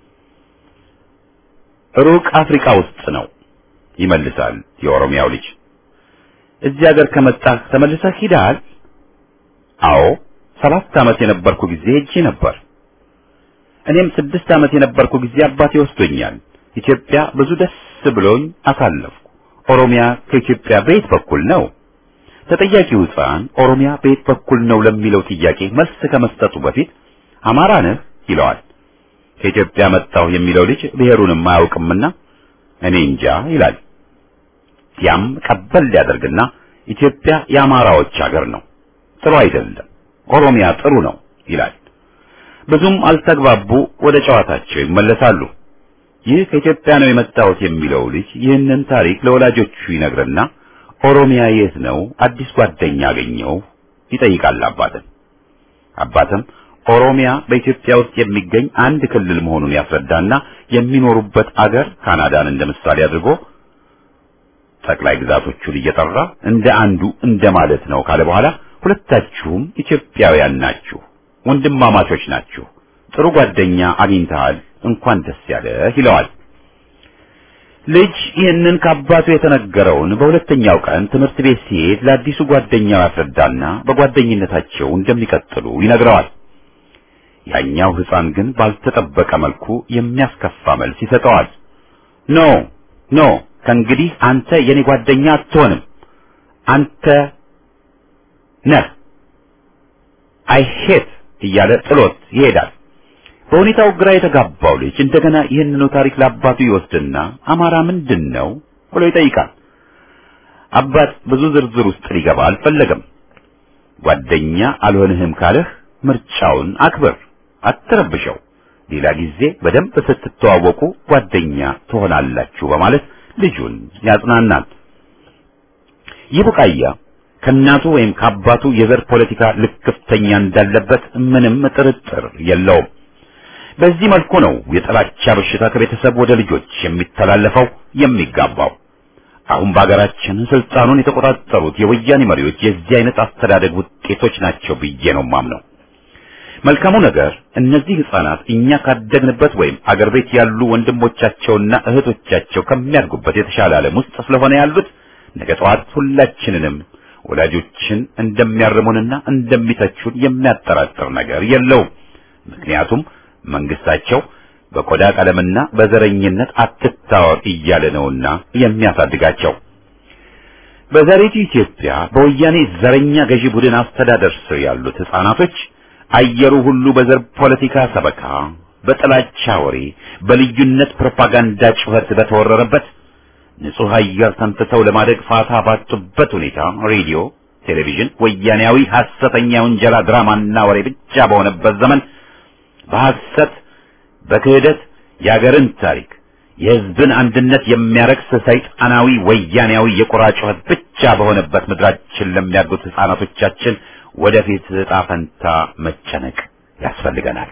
ሩቅ አፍሪካ ውስጥ ነው ይመልሳል የኦሮሚያው ልጅ። እዚህ ሀገር ከመጣህ ተመልሰህ ሂደሃል? አዎ ሰባት ዓመት የነበርኩ ጊዜ ሄጄ ነበር። እኔም ስድስት ዓመት የነበርኩ ጊዜ አባቴ ወስዶኛል። ኢትዮጵያ ብዙ ደስ ብሎኝ አሳለፍኩ። ኦሮሚያ ከኢትዮጵያ በየት በኩል ነው? ተጠያቂው ሕፃን ኦሮሚያ በየት በኩል ነው ለሚለው ጥያቄ መልስ ከመስጠቱ በፊት አማራ ነህ ይለዋል። ከኢትዮጵያ መጣሁ የሚለው ልጅ ብሔሩንም አያውቅምና እኔ እንጃ ይላል። ያም ቀበል ሊያደርግና ኢትዮጵያ የአማራዎች ሀገር ነው፣ ጥሩ አይደለም፣ ኦሮሚያ ጥሩ ነው ይላል። ብዙም አልተግባቡ፣ ወደ ጨዋታቸው ይመለሳሉ። ይህ ከኢትዮጵያ ነው የመጣሁት የሚለው ልጅ ይህንን ታሪክ ለወላጆቹ ይነግርና ኦሮሚያ የት ነው አዲስ ጓደኛ አገኘው ይጠይቃል አባትን። አባትም ኦሮሚያ በኢትዮጵያ ውስጥ የሚገኝ አንድ ክልል መሆኑን ያስረዳና የሚኖሩበት አገር ካናዳን እንደ ምሳሌ አድርጎ ጠቅላይ ግዛቶቹን እየጠራ እንደ አንዱ እንደ ማለት ነው ካለ በኋላ ሁለታችሁም ኢትዮጵያውያን ናችሁ፣ ወንድማማቾች ናችሁ፣ ጥሩ ጓደኛ አግኝተሃል፣ እንኳን ደስ ያለህ ይለዋል። ልጅ ይህንን ከአባቱ የተነገረውን በሁለተኛው ቀን ትምህርት ቤት ሲሄድ ለአዲሱ ጓደኛው ያስረዳና በጓደኝነታቸው እንደሚቀጥሉ ይነግረዋል። ያኛው ሕፃን ግን ባልተጠበቀ መልኩ የሚያስከፋ መልስ ይሰጠዋል። ኖ ኖ ከእንግዲህ አንተ የኔ ጓደኛ አትሆንም፣ አንተ ነህ አይ ሄት እያለ ጥሎት ይሄዳል። በሁኔታው ግራ የተጋባው ልጅ እንደገና ይህንኑ ታሪክ ለአባቱ ይወስድና አማራ ምንድን ነው ብሎ ይጠይቃል። አባት ብዙ ዝርዝር ውስጥ ሊገባ አልፈለገም። ጓደኛ አልሆንህም ካለህ ምርጫውን አክብር፣ አትረብሸው። ሌላ ጊዜ በደንብ ስትተዋወቁ ጓደኛ ትሆናላችሁ በማለት ልጁን ያጽናናል። ይህ ቡቃያ ከእናቱ ወይም ከአባቱ የዘር ፖለቲካ ልክፍተኛ እንዳለበት ምንም ጥርጥር የለውም። በዚህ መልኩ ነው የጥላቻ በሽታ ከቤተሰብ ወደ ልጆች የሚተላለፈው የሚጋባው። አሁን በአገራችን ስልጣኑን የተቆጣጠሩት የወያኔ መሪዎች የዚህ አይነት አስተዳደግ ውጤቶች ናቸው ብዬ ነው ማምነው። መልካሙ ነገር እነዚህ ህፃናት እኛ ካደግንበት ወይም አገር ቤት ያሉ ወንድሞቻቸውና እህቶቻቸው ከሚያድጉበት የተሻለ ዓለም ውስጥ ስለሆነ ያሉት ነገ ጠዋት ሁላችንንም ወላጆችን እንደሚያርሙንና እንደሚተቹን የሚያጠራጥር ነገር የለውም። ምክንያቱም መንግስታቸው በቆዳ ቀለምና በዘረኝነት አትታወር እያለ ነውና የሚያሳድጋቸው። በዛሬቱ ኢትዮጵያ በወያኔ ዘረኛ ገዢ ቡድን አስተዳደር ስር ያሉት ህፃናቶች አየሩ ሁሉ በዘር ፖለቲካ ሰበካ፣ በጥላቻ ወሬ፣ በልዩነት ፕሮፓጋንዳ ጩኸት በተወረረበት ንጹህ አየር ተንፍሰው ለማደግ ፋታ ባጡበት ሁኔታ ሬዲዮ፣ ቴሌቪዥን ወያኔያዊ ሐሰተኛ ውንጀላ ድራማና ወሬ ብቻ በሆነበት ዘመን በሐሰት በክህደት የአገርን ታሪክ የህዝብን አንድነት የሚያረክስ ሰይጣናዊ ወያኔያዊ የቁራ ጩኸት ብቻ በሆነበት ምድራችን ለሚያድጉት ህፃናቶቻችን ወደፊት ዕጣ ፈንታ መጨነቅ ያስፈልገናል።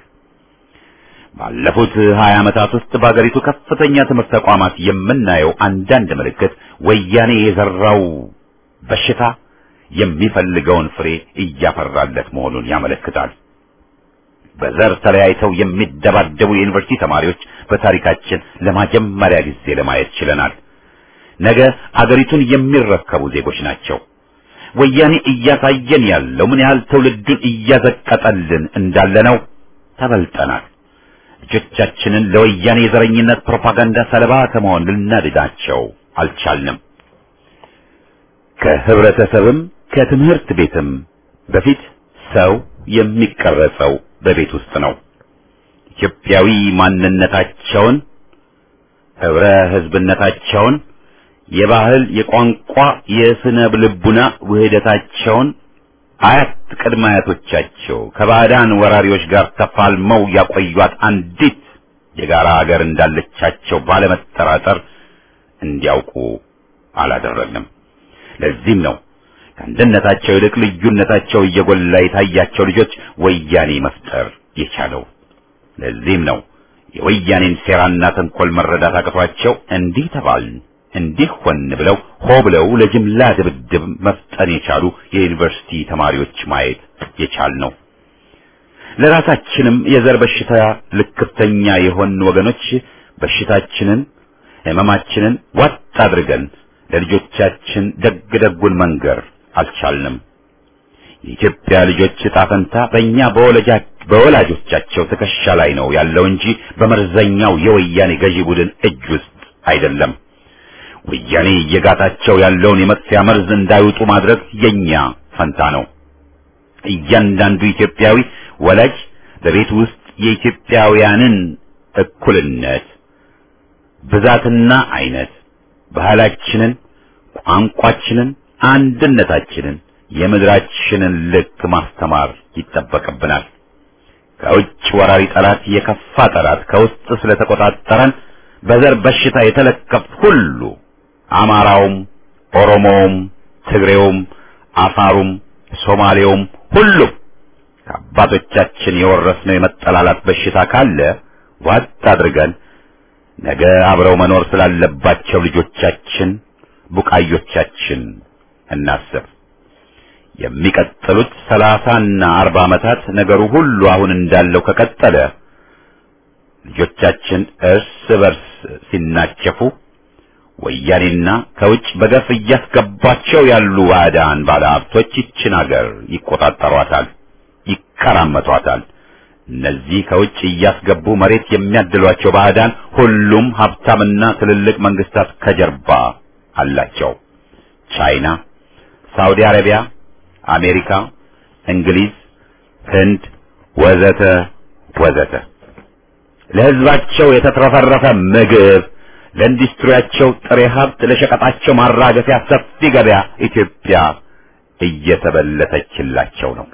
ባለፉት ሀያ ዓመታት ውስጥ በአገሪቱ ከፍተኛ ትምህርት ተቋማት የምናየው አንዳንድ ምልክት ወያኔ የዘራው በሽታ የሚፈልገውን ፍሬ እያፈራለት መሆኑን ያመለክታል። በዘር ተለያይተው የሚደባደቡ የዩኒቨርሲቲ ተማሪዎች በታሪካችን ለመጀመሪያ ጊዜ ለማየት ችለናል። ነገ አገሪቱን የሚረከቡ ዜጎች ናቸው። ወያኔ እያሳየን ያለው ምን ያህል ትውልዱን እያዘቀጠልን እንዳለ ነው። ተበልጠናል። ልጆቻችንን ለወያኔ የዘረኝነት ፕሮፓጋንዳ ሰለባ ከመሆን ልናድናቸው አልቻልንም። ከህብረተሰብም ከትምህርት ቤትም በፊት ሰው የሚቀረጸው በቤት ውስጥ ነው። ኢትዮጵያዊ ማንነታቸውን፣ ህብረ ህዝብነታቸውን፣ የባህል፣ የቋንቋ፣ የስነ ልቡና ውህደታቸውን አያት ቅድመ አያቶቻቸው ከባዕዳን ወራሪዎች ጋር ተፋልመው ያቆዩት አንዲት የጋራ ሀገር እንዳለቻቸው ባለመጠራጠር እንዲያውቁ አላደረግንም። ለዚህም ነው ከአንድነታቸው ይልቅ ልዩነታቸው እየጎላ የታያቸው ልጆች ወያኔ መፍጠር የቻለው። ለዚህም ነው የወያኔን ሴራና ተንኮል መረዳት አቅቷቸው እንዲህ ተባልን እንዲህ ሆን ብለው ሆ ብለው ለጅምላ ድብድብ መፍጠን የቻሉ የዩኒቨርሲቲ ተማሪዎች ማየት የቻል ነው። ለራሳችንም የዘር በሽታ ልክፍተኛ የሆን ወገኖች በሽታችንን ህመማችንን ዋጥ አድርገን ለልጆቻችን ደግ ደጉን መንገር አልቻልንም። የኢትዮጵያ ልጆች ዕጣ ፈንታ በእኛ በወላጆቻቸው ትከሻ ላይ ነው ያለው እንጂ በመርዘኛው የወያኔ ገዢ ቡድን እጅ ውስጥ አይደለም። ወያኔ እየጋታቸው ያለውን የመጥፊያ መርዝ እንዳይውጡ ማድረግ የኛ ፈንታ ነው። እያንዳንዱ ኢትዮጵያዊ ወላጅ በቤት ውስጥ የኢትዮጵያውያንን እኩልነት ብዛትና አይነት፣ ባህላችንን፣ ቋንቋችንን፣ አንድነታችንን፣ የምድራችንን ልክ ማስተማር ይጠበቅብናል። ከውጭ ወራሪ ጠላት የከፋ ጠላት ከውስጥ ስለተቆጣጠረን በዘር በሽታ የተለከፍ ሁሉ አማራውም፣ ኦሮሞውም፣ ትግሬውም፣ አፋሩም፣ ሶማሌውም ሁሉም ከአባቶቻችን የወረስነው የመጠላላት በሽታ ካለ ዋጥ አድርገን ነገ አብረው መኖር ስላለባቸው ልጆቻችን ቡቃዮቻችን እናስብ። የሚቀጥሉት ሰላሳና አርባ ዓመታት ነገሩ ሁሉ አሁን እንዳለው ከቀጠለ ልጆቻችን እርስ በርስ ሲናቸፉ ወያኔና ከውጭ በገፍ እያስገባቸው ያሉ ባዕዳን ባለሀብቶች ይችን አገር ይቆጣጠሯታል፣ ይከራመቷታል። እነዚህ ከውጭ እያስገቡ መሬት የሚያድሏቸው ባዕዳን ሁሉም ሀብታምና ትልልቅ መንግስታት ከጀርባ አላቸው። ቻይና፣ ሳውዲ አረቢያ፣ አሜሪካ፣ እንግሊዝ፣ ህንድ ወዘተ ወዘተ ለህዝባቸው የተትረፈረፈ ምግብ ለኢንዱስትሪያቸው ጥሬ ሀብት ለሸቀጣቸው ማራገፊያ ሰፊ ገበያ ኢትዮጵያ እየተበለተችላቸው ነው።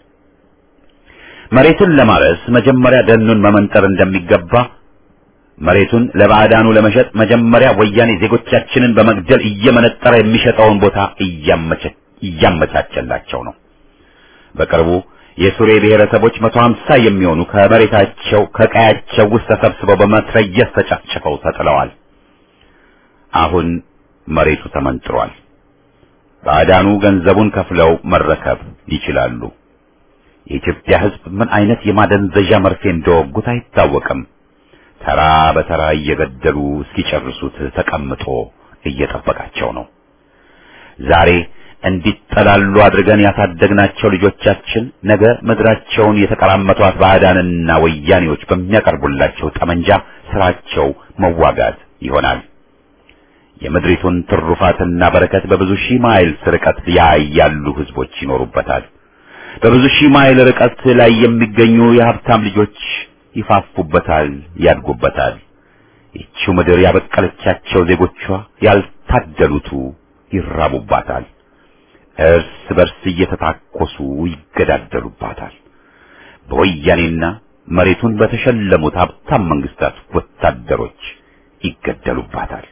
መሬቱን ለማረስ መጀመሪያ ደኑን መመንጠር እንደሚገባ መሬቱን ለባዕዳኑ ለመሸጥ መጀመሪያ ወያኔ ዜጎቻችንን በመግደል እየመነጠረ የሚሸጠውን ቦታ እያመቻቸላቸው ነው። በቅርቡ የሱሬ ብሔረሰቦች መቶ ሀምሳ የሚሆኑ ከመሬታቸው ከቀያቸው ውስጥ ተሰብስበው በመትረየስ ተጨፍጭፈው ተጥለዋል። አሁን መሬቱ ተመንጥሯል። ባዕዳኑ ገንዘቡን ከፍለው መረከብ ይችላሉ። የኢትዮጵያ ሕዝብ ምን አይነት የማደንዘዣ መርፌ እንደወጉት አይታወቅም። ተራ በተራ እየገደሉ እስኪጨርሱት ተቀምጦ እየጠበቃቸው ነው። ዛሬ እንዲጠላሉ አድርገን ያሳደግናቸው ልጆቻችን ነገ ምድራቸውን የተቀራመቷት ባዕዳንና ወያኔዎች በሚያቀርቡላቸው ጠመንጃ ስራቸው መዋጋት ይሆናል። የምድሪቱን ትሩፋትና በረከት በብዙ ሺህ ማይል ርቀት ላይ ያሉ ህዝቦች ይኖሩበታል። በብዙ ሺህ ማይል ርቀት ላይ የሚገኙ የሀብታም ልጆች ይፋፉበታል፣ ያድጉበታል። ይቺው ምድር ያበቀለቻቸው ዜጎቿ ያልታደሉቱ ይራቡባታል። እርስ በርስ እየተታኮሱ ይገዳደሉባታል። በወያኔና መሬቱን በተሸለሙት ሀብታም መንግስታት ወታደሮች ይገደሉባታል።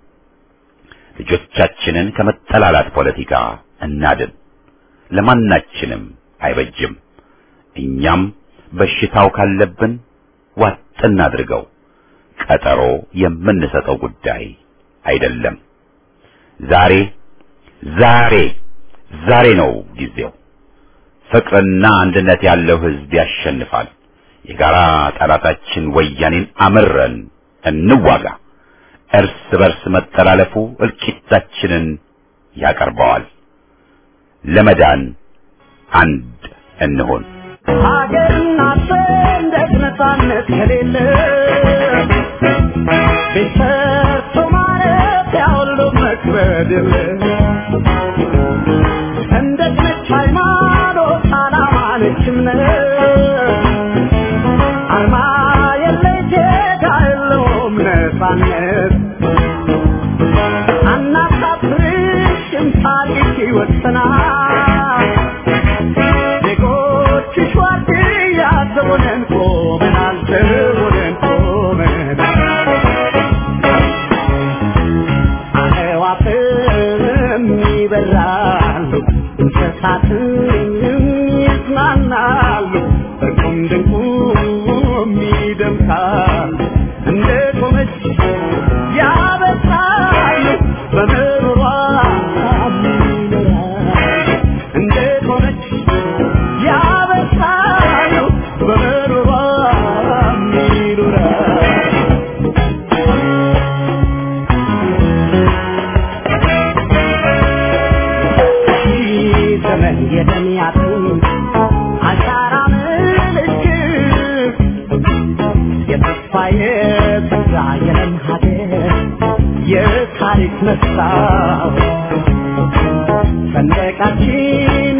ልጆቻችንን ከመጠላላት ፖለቲካ እናድን። ለማናችንም አይበጅም። እኛም በሽታው ካለብን ዋጥ እናድርገው። ቀጠሮ የምንሰጠው ጉዳይ አይደለም። ዛሬ ዛሬ ዛሬ ነው ጊዜው። ፍቅርና አንድነት ያለው ህዝብ ያሸንፋል። የጋራ ጠላታችን ወያኔን አምረን እንዋጋ። እርስ በርስ መጠላለፉ እልቂታችንን ያቀርበዋል። ለመዳን አንድ እንሆን። ሀገርና ሰንደቅ ነፃነት ከሌለ ቤት ሰርቶ ማረፊያ ሁሉ መክበድ የለ ሰንደቅ ነች ሃይማኖት፣ ዓላማ ነች እምነት አርማ የለ ዜጋ የለውም ነፃነት አናሳፍርሽም ታሪክ ይወሰናል ዜጎችሽ ዋርድያ ዘቦነን ቆመናል ዘቦነን ቆመናል አዕዋፍም ይበራሉ እንስሳትም ይዝናናሉ እርቁም ድንቁም ይደምቃሉ እንደ ቆመች ያበሳሉ በምሮሯ ይኖራሉ እንደ ቆመች ያበሳሉ በምሮሯ ይኖራሉ ዘመን የደሚያቱን አሻራ ምልክት የተስፋ የበዛ የለም ሀገር የታሪክ መስታወት ሰንደቃችን